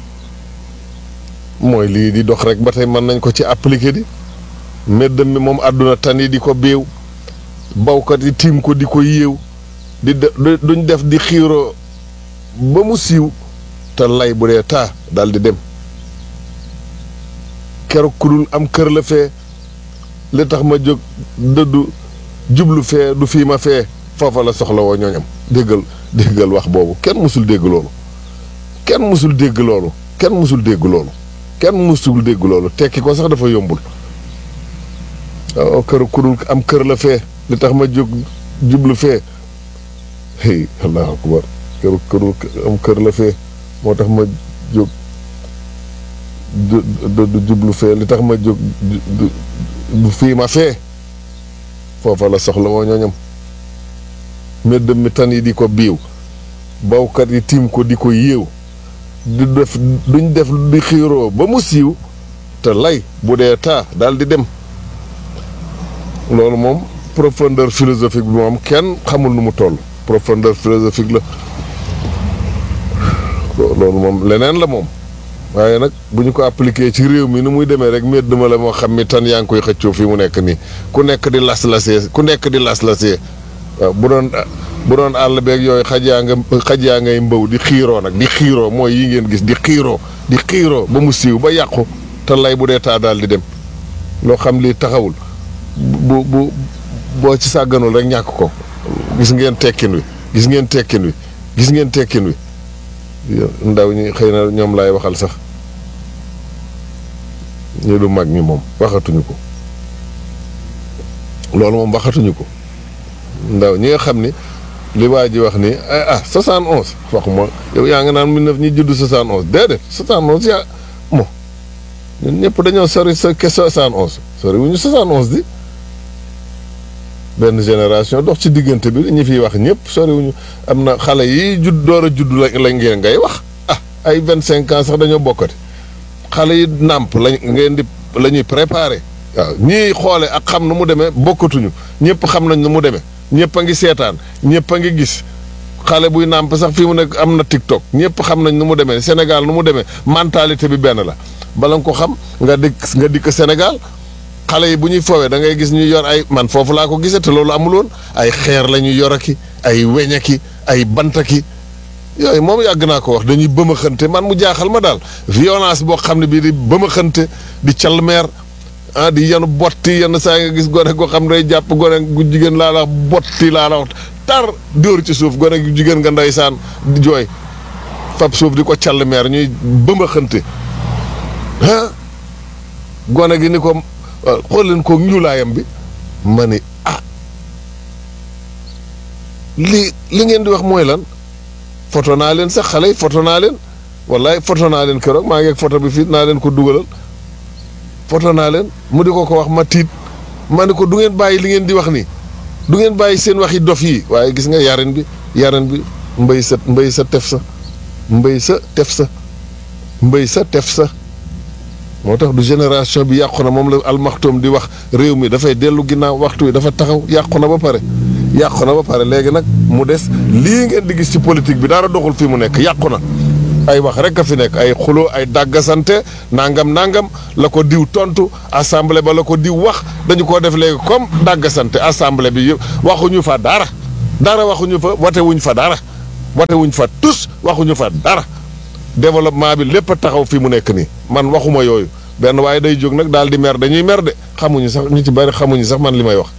mooy lii di dox rek ba tey mën nañ ko ci appliquer di mbedd mi moom àdduna tan yi di ko biiw bawkat yi tiim ko di ko yéew di de duñ def di xiiroo ba mu siiw te lay bu dee taa daal di dem keroog ku dul am kër la fee li tax ma jóg dëddu jublu fee du fii ma fee foofa la soxla woo ñooñam déggal déggal wax boobu kenn musul dégg loolu kenn musul dégg loolu kenn musul dégg loolu kenn musul dégg loolu tekki ko sax dafa yombul waaw kër ku dul am kër la fee li tax ma jóg jublu fee hey allahu akbar kër këru am kër la fee moo tax ma jóg du jublu fee li tax ma jóg du fii ma fee foofa la soxla woo ñooñam mbedd mi tan yi di ko biiw bawkat yi tiim ko di ko yéew du def duñ def di xiiroo ba mu siiw te lay bu dee taa daal di dem loolu moom profondeur philosophique bi moom kenn xamul nu mu toll profondeur philosophique la loolu moom leneen la moom waaye nag bu ñu ko appliqué ci réew mi ni muy demee rek mbedd ma la moo xam mi tan yaa ngi koy xëccoo fii mu nekk nii ku nekk di las-lasee ku nekk di las-lasee waaw bu doon bu doon àll beeg yooyu xaj yaa nga xaj yaa ngay mbaw di xiiroo nag di xiiroo mooy yi ngeen gis di xiiroo di xiiroo ba mu siiw ba yàqu te lay bu dee taa daal di dem loo xam lii taxawul bu bu boo ci sàgganul rek ñàkk ko gis ngeen tekkin wi gis ngeen tekkin wi gis ngeen tekkin wi ndaw ñi xëy na ñoom laay waxal sax ñu du mag ñi moom waxatuñu ko loolu moom waxatuñu ko ndaw ñi nga xam ni li waa ji wax ni ah soixante onze waxuma yow yaa nga naan mille neuf ñi judd soixante onze déedéet soixante onze yaa mo ñun ñëpp dañoo sori sa ke soixante onze sori wu ñu soixante onze di benn génération dox ci diggante bi ñi fiy wax ñëpp soriwuñu am na xale yi judd door a judd la lañ ngeen ngay wax ah ay vingt cinq ans sax dañoo bokkati xale yi nàmp lañ ngeen di la ñuy préparé waaw ñii xoole ak xam nu mu demee bokkatuñu ñëpp xam nañ nu mu demee ñëpp a ngi seetaan ñëpp a ngi gis xale buy nàmp sax fii mu nekk am na TikTok ñëpp xam nañ nu mu demee Sénégal nu mu demee mentalité bi benn la bala nga ko xam nga dikk nga dikk Sénégal xale yi bu ñuy foowee da ngay gis ñu yor ay man foofu laa ko gisee te loolu amul woon ay xeer la ñuy yor aki ay weñaki ay bantaki yooyu moom yàgg naa ko wax dañuy bëmaxante man mu jaaxal ma daal violence boo xam ne bii di bëmaxante di calmeer ah di yenu botti yenn saa nga gis gone goo xam ne day jàpp gone gu jigéen laa la wax botti laa la wax tar dóor ci suuf gone gu jigéen nga ndeysaan di jooy fab suuf di ko calmeer ñuy bëmaxante ah gone gi ni ko xool leen ko ñuulaayam bi ma ni ah li li ngeen di wax mooy lan foto naa leen sax xale yi foto naa leen wallaay foto naa leen keroog maa ngi ak foto bi fii naa leen ko dugalal foto naa leen mu di ko ko wax ma tiit ma ne ko du ngeen bàyyi li ngeen di wax nii du ngeen bàyyi seen waxi dof yi waaye gis nga yarin bi yarin bi mbay sa mbay sa tef sa mbay sa tef sa mbay sa tef sa moo tax du génération bi yàqu na moom la almaxtoom di wax réew mi dafay dellu ginnaaw waxtu wi dafa taxaw yàqu na ba pare yàqu na ba pare léegi nag mu des lii ngeen di gis ci politique bi dara doxul fii mu nekk yàqu na ay wax rek a fi nekk ay xuloo ay dàggasante nangam nangam la ko diw tontu assemblée ba la ko diw wax dañu ko def léegi comme dàggasante assemblée bi yëpp waxuñu fa dara dara waxuñu fa wate wuñ fa dara wate wuñ fa tus waxuñu fa dara développement bi lépp a taxaw fi mu nekk nii man waxuma yooyu benn waaye day jóg nag daal di mer dañuy mer de xamuñu sax ñu ci bari xamuñu sax man li may wax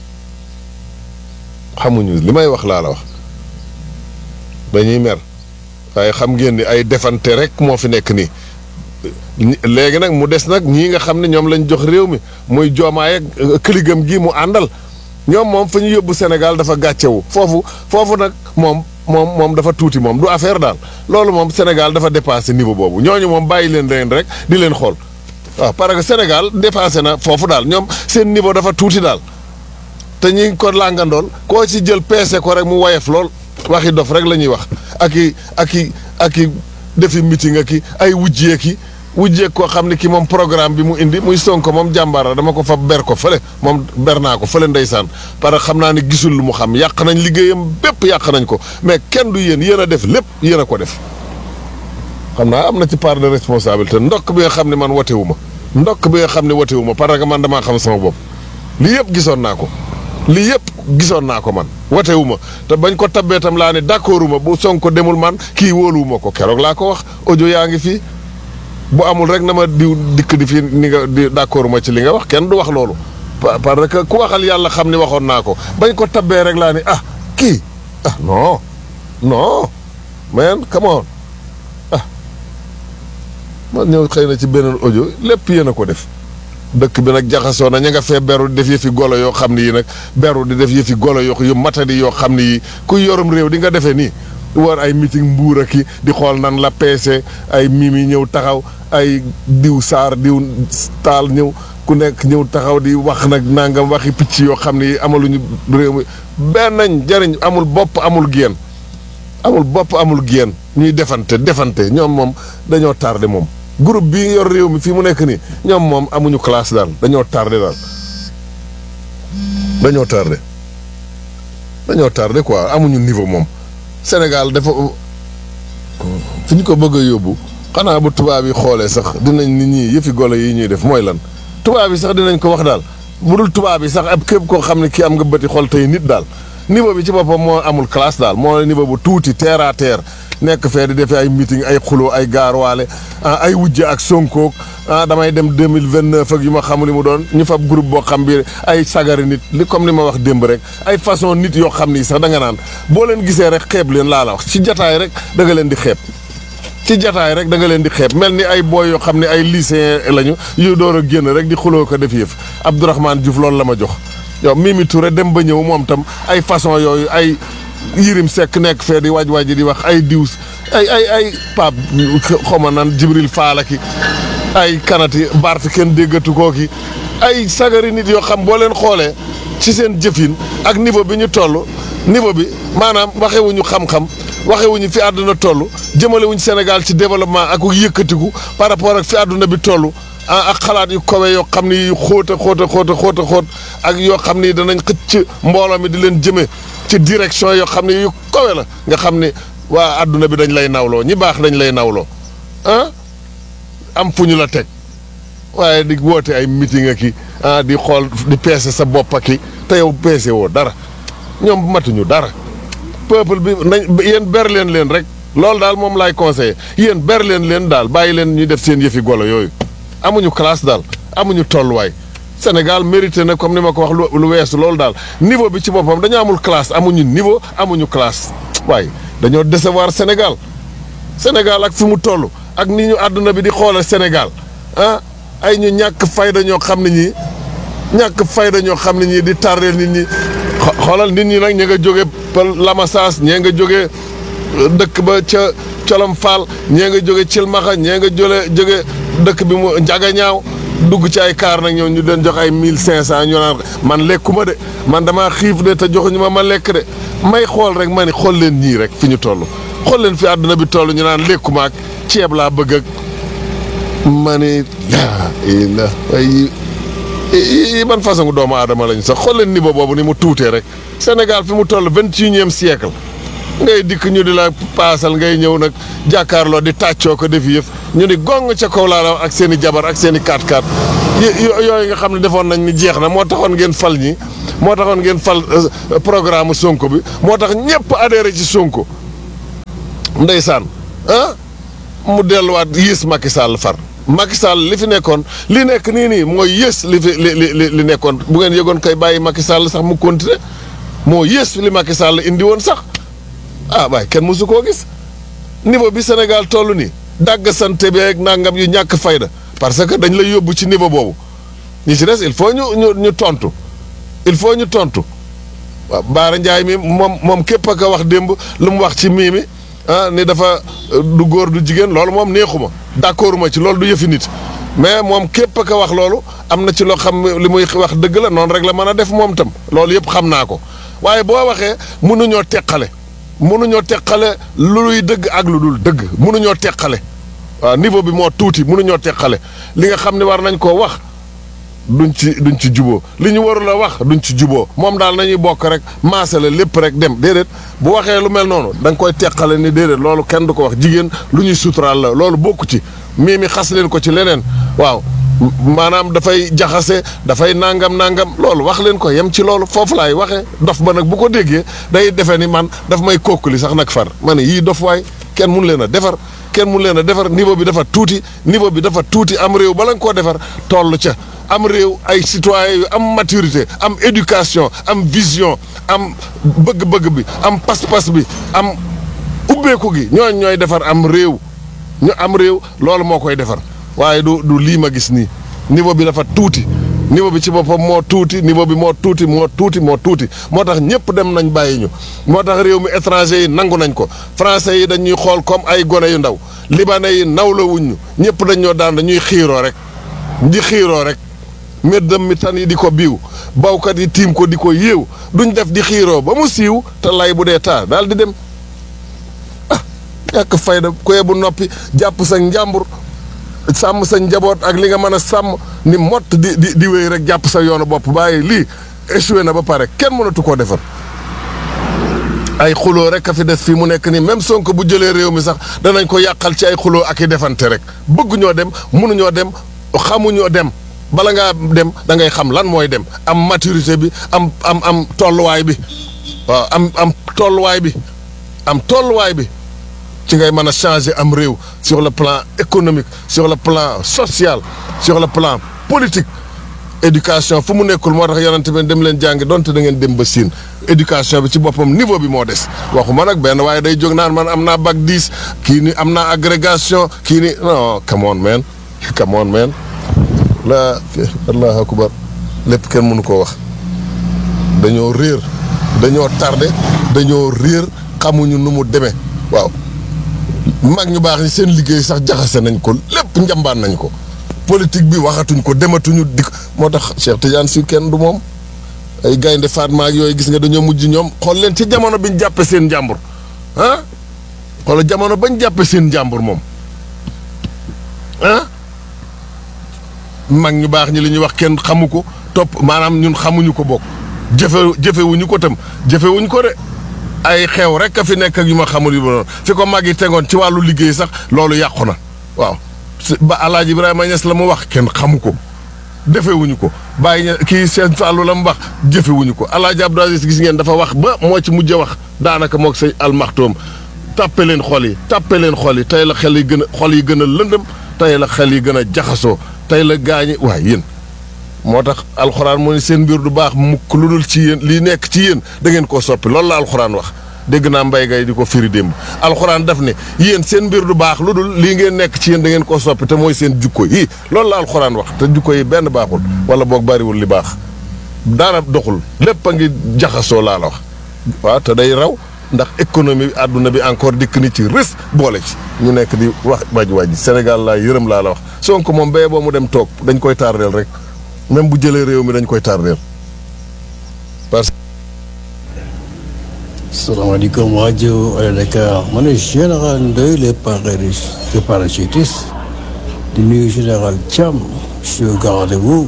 xamuñu li may wax laa la wax dañuy mer waaye xam ngeen ni ay defante rek moo fi nekk nii léegi nag mu des nag ñii nga xam ne ñoom lañ jox réew mi muy joomaay ak këligam gi mu àndal ñoom moom fa ñu yóbbu Sénégal dafa gàccewu foofu foofu nag moom moom moom dafa tuuti moom du affaire daal loolu moom Sénégal dafa dépassé niveau boobu ñooñu moom bàyyi leen leen rek di leen xool waaw parce que Sénégal dépassé na foofu daal ñoom seen niveau dafa tuuti daal te ñi ko làngandool koo ci jël peese ko rek mu wayef lool waxi dof rek la ñuy wax ak i ak i ak i defi meeting ak i ay wujjee ki wujjee koo xam ne ki moom programme bi mu indi muy Sonko moom jàmbaara dama ko fa ber ko fële moom ber naa ko fële ndeysaan parce que xam naa ne gisul lu mu xam yàq nañ liggéeyam bépp yàq nañ ko mais kenn du yéen yéen a def lépp yéen a ko def xam naa am na ci part de responsabilité ndokk bi nga xam ne man wotewu ma ndokk bi nga xam ne wotewu ma parce que man damaa xam sama bopp lii yëpp gisoon naa ko lii yëpp gisoon naa ko man watewu ma te bañ ko tabbee tam laa ne d'accordu ma bu Sonko demul man kii wóoluwu ma ko keroog laa ko wax audio yaa ngi fii bu amul rek na ma diw dikk di fii ni nga di d'accordu ma ci li nga wax kenn du wax loolu parce que ku waxal yàlla xam ni waxoon naa ko bañ ko tabbee rek laa ni ah kii ah non non man come on ah man ñëw xëy na ci beneen audio lépp yéen a ko def dëkk bi nag jaxasoo na ña nga fee beru di def yëfi golo yoo xam ne yi nag beru di def yëfi golo yoo yu matadi yoo xam ne yi ku yorum réew di nga defee nii war ay meeting mbuur ak ki di xool nan la peese ay mimi ñëw taxaw ay diw saar diw taal ñëw ku nekk ñëw taxaw di wax nag nangam waxi picc yoo xam ne yi amaluñu réew mi benn nañ jariñ amul bopp amul génn amul bopp amul génn ñuy defante defante ñoom moom dañoo tardé moom groupe bii yor réew mi fii mu nekk nii ñoom moom amuñu classe daal dañoo tardé daal dañoo tardé dañoo tardé quoi amuñu niveau moom Sénégal dafa fi ñu ko bëgg a yóbbu xanaa bu tubaab yi xoolee sax dinañ nit ñi yëfi golo yi ñuy def mooy lan tubaab yi sax dinañ ko wax daal bu dul tubaab yi sax ab képp koo xam ne kii am nga bëti xol tey nit daal niveau bi ci boppam moo amul classe daal moo niveau bu tuuti terre à terre nekk fee di defee ay meeting ay xuloo ay gaarwaale ay wujje ak sonkoog ah damay dem deux mille vingt neuf ak yu ma xamul li mu doon ñu fab groupe boo xam bi ay sagari nit li comme ni ma wax démb rek ay façon nit yoo xam ni sax da nga naan boo leen gisee rek xeeb leen laa la wax ci jataay rek da nga leen di xeeb ci jataay rek da nga leen di xeeb mel ni ay booy yoo xam ne ay lycéen lañu yu door a génn rek di xuloo ko def yëf Abdourahmane Diouf loolu la ma jox yow Mimi Touré dem ba ñëw moom tam ay façon yooyu ay Yirim Seck nekk fee di waaj waaj di wax ay diw ay ay ay Pape xawma nan Jibril Faala ki ay kanati Bart kenn déggatu koo ki ay sagari nit yoo xam boo leen xoolee ci seen jëfin ak niveau bi ñu toll niveau bi maanaam waxewuñu xam-xam waxewuñu fi àdduna toll jëmalewuñu Sénégal ci développement ak yëkkatiku par rapport ak fi àdduna bi toll ah ak xalaat yu kowe yoo xam ni yu xóot a xóot a xóot a xóot a xóot ak yoo xam ni danañ xëcc mbooloo mi di leen jëme ci direction yoo xam ne yu kowe la nga xam ni waa àdduna bi dañ lay nawloo ñi baax dañ lay nawloo ah am fu ñu la teg waaye di woote ay meeting ak i ah di xool di peese sa bopp ak i te yow peese woo dara ñoom matuñu dara peuple bi nañ yéen ber leen leen rek loolu daal moom laay conseillé yéen ber leen leen daal bàyyi leen ñuy def seen yëfi golo yooyu amuñu classe daal amuñu tolluwaay Sénégal mérité na comme ni ma ko wax lu weesu loolu daal niveau bi ci boppam dañoo amul classe amuñu niveau amuñu classe waaye dañoo décevoir Sénégal Sénégal ak fi mu toll ak ni ñu àdduna bi di xoolal Sénégal ah ay ñu ñàkk fayda ñoo xam ne ñii ñàkk fayda ñoo xam ne ñii di tardeel nit ñi xoolal nit ñi nag ñi nga jóge pël Lamasaas ñee nga jóge dëkk ba ca Colom Fall ñee nga jóge Cilmaxa ñee nga jóge jóge dëkk bi mu njaga ñaaw dugg ci ay kaar nag ñëw ñu leen jox ay mille cinq cent ñu naan man lekkuma de man damaa xiif de te joxuñu ma ma lekk de may xool rek ma ni xool leen ñii rek fi ñu toll xool leen fi àdduna bi toll ñu naan lekkuma ak ceeb laa bëgg ak ma ni laa ila ay yi ban façon doomu aadama lañu sax xool leen niveau boobu ni mu tuutee rek Sénégal fi mu toll vingt et unième siècle ngay dikk ñu di la paasal ngay ñëw nag jàkkaarloo di tàccoo ko def yëf ñu ni gong ca kaw laa la wax ak seen i jabar ak seen i kaat kaat yooyu nga xam ne defoon nañ ni jeex na moo taxoon ngeen fal ñi moo taxoon ngeen fal programme Sonko bi moo tax ñëpp adhéré ci Sonko ndeysaan ah mu delluwaat yées Macky Sall far Macky Sall li fi nekkoon li nekk nii nii mooy yées li fi li li li nekkoon bu ngeen yëgoon kay bàyyi Macky Sall sax mu continuer moo yées li Macky Sall indi woon sax ah waaye kenn mësu koo gis niveau bi Sénégal toll nii dàgg sante bi ak nangam yu ñàkk fayda parce que dañ lay yóbbu ci niveau boobu ñi ci des il faut ñu ñu ñu tontu il faut ñu tontu waaw Baara Ndiaye mi moom moom képp a ko wax démb lu mu wax ci mii mi ah ni dafa du góor du jigéen loolu moom neexuma d'accord ma ci loolu du yëfi nit mais moom képp a ko wax loolu am na ci loo xam li muy wax dëgg la noonu rek la mën a def moom tam loolu yëpp xam naa ko waaye boo waxee mënuñoo teqale mënuñoo teqale luy dëgg ak lu dul dëgg mënuñoo teqale waaw niveau bi moo tuuti mënuñoo teqale li nga xam ne war nañ koo wax duñ ci duñ ci juboo li ñu warul a wax duñ ci juboo moom daal nañuy bokk rek maasale lépp rek dem déedéet bu waxee lu mel noonu da nga koy teqale ni déedéet loolu kenn du ko wax jigéen lu ñuy suturaal la loolu bokku ci mii mi xas leen ko ci leneen waaw maanaam dafay jaxase dafay nangam nangam loolu wax leen ko yem ci loolu foofu laay waxee dof ba nag bu ko déggee day defee ni man daf may kokkali sax nag far ma ne yii dof waay kenn mun leen a defar kenn mun leen a defar niveau bi dafa tuuti niveau bi dafa tuuti am réew bala nga koo defar toll ca am réew ay citoyens yu am maturité am éducation am vision am bëgg-bëgg bi am pas-pas bi am ubbeeku gi ñooñ ñooy defar am réew ñu am réew loolu moo koy defar waaye du du lii ma gis nii niveau bi dafa tuuti niveau bi ci boppam moo tuuti niveau bi moo tuuti moo tuuti moo tuuti moo tax ñëpp dem nañ bàyyi ñu moo tax réew mi étranger yi nangu nañ ko français yi dañuy xool comme ay gone yu ndaw libanais yi nawla wuñ ñu ñëpp dañ ñoo daan dañuy xiiroo rek di xiiroo rek méddam mi tan yi di ko biiw bawkat yi tiim ko di ko yéew duñ def di xiiroo ba mu siiw te lay bu dee taa daal di dem ah ñàkk fayda koye bu noppi jàpp sa njàmbur sàmm sa njaboot ak li nga mën a sàmm ni mott di di di wéy rek jàpp sa yoonu bopp bàyyi lii échoué na ba pare kenn mënatu koo defar ay xuloo rek a fi des fii mu nekk nii même Sonko bu jëlee réew mi sax danañ ko yàqal ci ay xuloo ak i defante rek bëgguñoo dem mënuñoo dem xamuñoo dem bala ngaa dem da ngay xam lan mooy dem am maturité bi am am am tolluwaay bi waaw am am tolluwaay bi am tolluwaay bi ci ngay mën a changer am réew sur le plan économique sur le plan social sur le plan politique éducation fu mu nekkul moo tax yonent bi dem leen jàngi donte da ngeen dem ba siin éducation bi ci boppam niveau bi moo des waxuma nag benn waaye day jóg naan man am naa bac 10 kii ni am naa agrégation kii ni non come on man come on man la allahu akbar lépp kenn mënu koo wax dañoo réer dañoo tardé dañoo réer xamuñu nu mu demee waaw mag ñu baax ñi seen liggéey sax jaxase nañ ko lépp njambaan nañ ko politique bi waxatuñ ko dematuñu dik moo tax Cheikh Tidiane si kenn du moom ay gaynde Fatma ak yooyu gis nga dañoo mujj ñoom xool leen ci jamono biñ jàppe seen njàmbur ah xool jamono bañ jàppe seen njàmbur moom ah mag ñu baax ñi li ñuy wax kenn xamu ko topp maanaam ñun xamuñu ko bokk jëfe jëfewuñu ko tam jëfewuñ ko de ay xew rek a fi nekk ak yu ma xamul yu ma noonu fi ko mag yi tegoon ci wàllu liggéey sax loolu yàqu na waaw ba alaaji Ibrahima Niass la mu wax kenn xamu ko defewuñu ko bàyyi ña kii seen Fallou la mu wax jëfewuñu ko alaaji Abdou Aziz gis ngeen dafa wax ba moo ci mujj wax daanaka moog say almaxtoom tàppe leen xol yi tàppe leen xol yi tey la xel yi gën a xol yi gën a lëndëm tey la xel yi gën a jaxasoo tey la gaañi waaye yéen moo tax alxuraan moo ne seen mbir du baax mukk lu dul ci yéen lii nekk ci yéen da ngeen koo soppi loolu la alxuraan wax dégg naa mbay gay di ko firi démb alxuraan daf ne yéen seen mbir du baax lu dul lii ngeen nekk ci yéen da ngeen koo soppi te mooy seen jukko yi loolu la alxuraan wax te jukko yi benn baaxul wala boog bariwul li baax dara doxul lépp a ngi jaxasoo laa la wax waaw te day raw ndax économie bi àdduna bi encore dikk ni ci rës boole ci ñu nekk di wax waj waj Sénégal laa yërëm laa la wax Sonko moom béye boo mu dem toog dañ koy tardeel rek même bu jëlee réew mi dañ koy tardeel parce salaamaaleykum rajo Allo Dakar ma ne général Ndoye le parachutiste le parachutiste di nuyu général Thiam je suis au garde-vous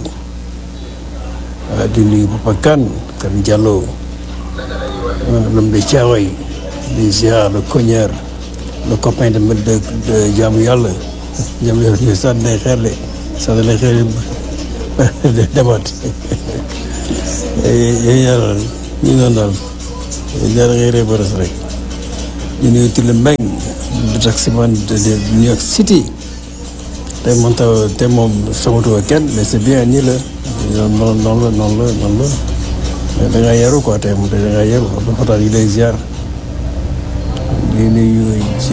di nuyu Papa Kane Kane Diallo l'homme de Thiaroye di ziar le cogneur le copain de de de jaamu yàlla jaamu yàlla ñu sànni lay xeer de sànni lay xeer de demaat yéen yàlla ñu noonu daal ñaar ngay ree ba rek ñu nuyu Tile Mbeng le taximan de New York City te moom taw te moom soxatuwa kenn mais c'est bien nii la noonu noonu la noonu la noonu la mais da ngaa yaru quoi tey moom da ngaa yaru ba xotaan yi lay ziar di nuyu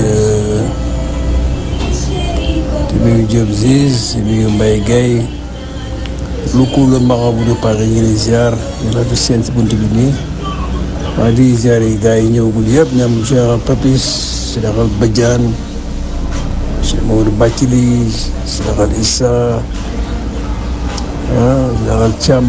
di nuyu Diop Ziz di nuyu Mbaye Guèye lu ku la marabout de Paris yi lay ziar yàlla du seen si bunt bi nii waaye di ziar yi gars yi ñëwagul yëpp ñoom général Papis général Badiane Cheikh Mamadou Bathily général Issa ah général Thiam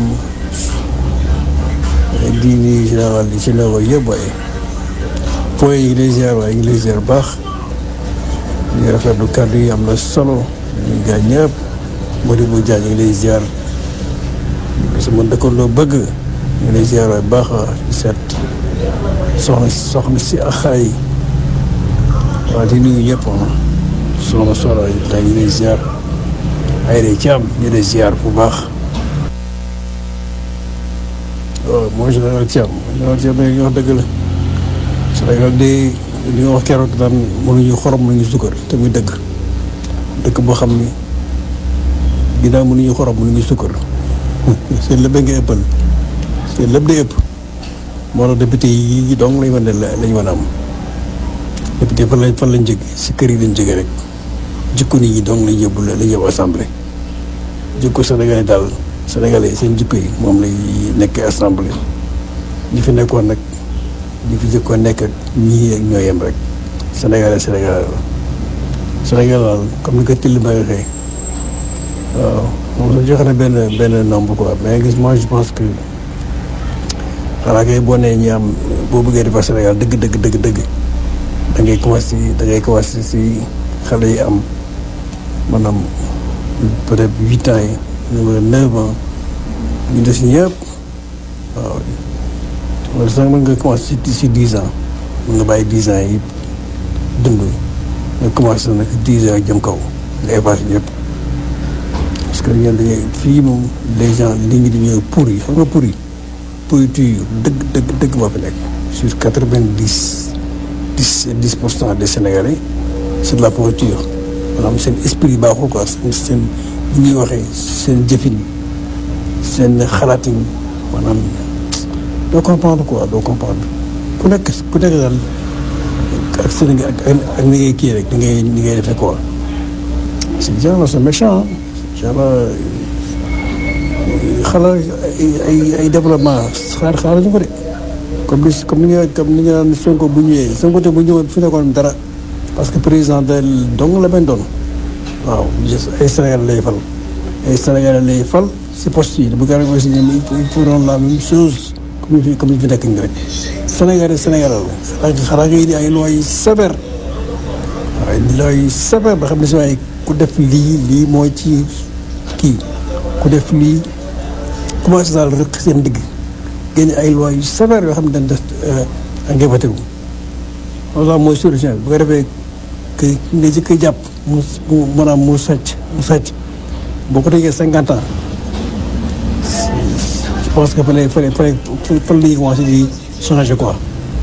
di nuyu général yi généraux yëpp waaye fooy yi ngi lay ziar waaye ngi lay ziar baax di rafetlu kàddu yi am na solo ñu gaa ñëpp Modibo Dia ñu ngi lay ziar sama dëkkandoo bëgg ñu ngi lay ziar waaye baax di seet soxna soxna si ak xale yi waaw di nuyu ñëpp soxna solo yi ñu ngi lay ziar ay day ci am ñu lay ziar bu baax waaw mooy général Thiam général Thiam ñu wax dëgg la Sénégal de li nga wax keroog daan mënuñu xorom mënuñu sukkar te muy dëgg dëkk boo xam ni ginnaaw mënuñu xorom mënuñu sukkar seen lépp nga ëppal seen lépp day ëpp moo tax député yi donc lañ mën a lañ mën a am député fan lañ fan lañ jóge si kër yi lañ jóge rek jikko nit ñi donc lañ yóbbu lañ yóbbu assemblée jikko sénégalais daal sénégalais seen jikko yi moom lay nekk assemblée ñi fi nekkoon nag ñi fi jëkkoon nekk ak ñii ak ñoo yem rek sénégalais sénégalais la sénégal daal comme ni ko till ba waxee waaw moom la joxe na benn benn nombre quoi mais gis moi je pense que xanaa kay boo nee ñi am boo bëggee defar Sénégal dëgg dëgg dëgg dëgg da ngay commencé da ngay commencé si xale yi am maanaam peut-être huit ans yi wala neuf ans ñu des ñëpp waaw wala sax mën nga commencé si si dix ans mën nga bàyyi dix ans yi dund nga commencé nag dix ans jëm kaw nga épargne yëpp parce que ñun dañuy fii moom les gens li ngi dañuy pourri xam nga pourri pourriture dëgg dëgg dëgg moo fi nekk sur quatre vingt dix dix dix pour cent des Sénégalais c'est de la pourriture maanaam seen esprit baaxul quoi seen seen li ñuy waxee seen jëfin seen xalaatin maanaam doo comprendre quoi doo comprendre ku nekk ku nekk daal ak seen ak ak ni ngay kii rek ni ngay ni ngay defee quoi ces gens-là sont méchants genre xala ay ay développement xaar xaar ñu ko de comme ni comme ni nga comme ni nga naan Sonko bu ñëwee Sonko te bu ñëwoon fi nekkoon dara parce que président de dong la bañ doon waaw ay Sénégal lay fal ay Sénégal lay fal si poste yi bu garab aussi ñoom il faut doon la même chose comme ni fi comme ni fi nekk nii rek Sénégal Sénégal la xanaa ngay di ay lois yu sévères waaye lois yu sévères ba xam ne si waaye ku def lii lii mooy ci kii ku def lii commencé daal rek seen digg génne ay lois yu sévères yoo xam ne dañ def ngay voté wu loolu mooy solution bi bu ko defee que nga jëkk jàpp mu mu maanaam mu sàcc mu sàcc boo ko tegee cinquante ans je pense que fa lay fa lay fa lay fa lay commencé di changer quoi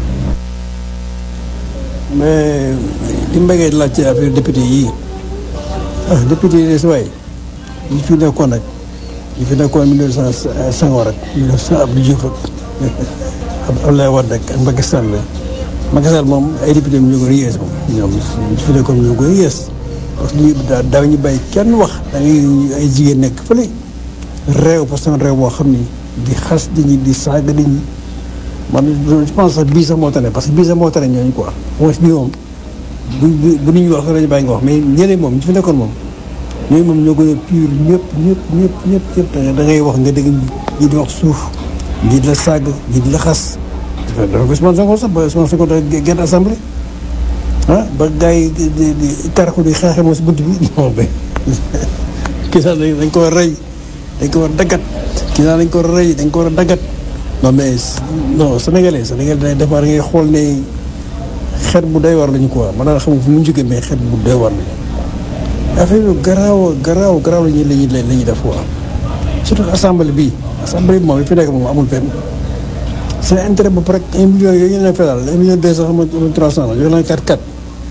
mais li mbéygee laaj ci affaire député yii ah député yi si waay yi fi nekkoon nag yi fi nekkoon mille neuf cent Senghor rek mille neuf cent Abdou Diouf ak Abdoulaye Wade ak Macky Sall Macky Sall moom ay député ñu ko yées moom ñoom ñu fi nekkoon ñu ko yées parce que ñu daaw ñu bàyyi kenn wax da ngay ay jigéen nekk fële réew parce que réew boo xam ni di xas di ñi di saaga di ñi man je pense sax bii sax moo tane parce que bii sax moo tane ñooñu quoi mooy bii moom bu bu bu nit ñi wax sax dañu bàyyi nga wax mais ñeneen moom ñu fi nekkoon moom ñooñu moom ñoo gën a pur ñëpp ñëpp ñëpp ñëpp ñëpp da ngay wax nga dégg ñi di wax suuf ñi di la sàgg ñi di la xas dafa ko Ousmane Sonko sax ba Ousmane Sonko da génn assemblée ah ba gars yi di di di karaxu di xeexe moom si bunt bi non mais kii sax dañ ko war a rey dañ ko war a daggat kii sax dañ ko war a rey dañ ko war a daggat non mais non sénégalais sénégalais dañ defar ngay xool ne xeet bu doy war lañu quoi man daal xam fu mu jógee mais xeet bu doy war lañu affaire yu garaaw garaaw garaaw la ñuy la ñuy la ñuy def quoi surtout assemblée bii assemblée bi moom li fi nekk moom amul fenn seen intérêt ba pare un million yooyu ñu leen fay daal un million deux cent xam nga trois cent la yooyu la quatre quatre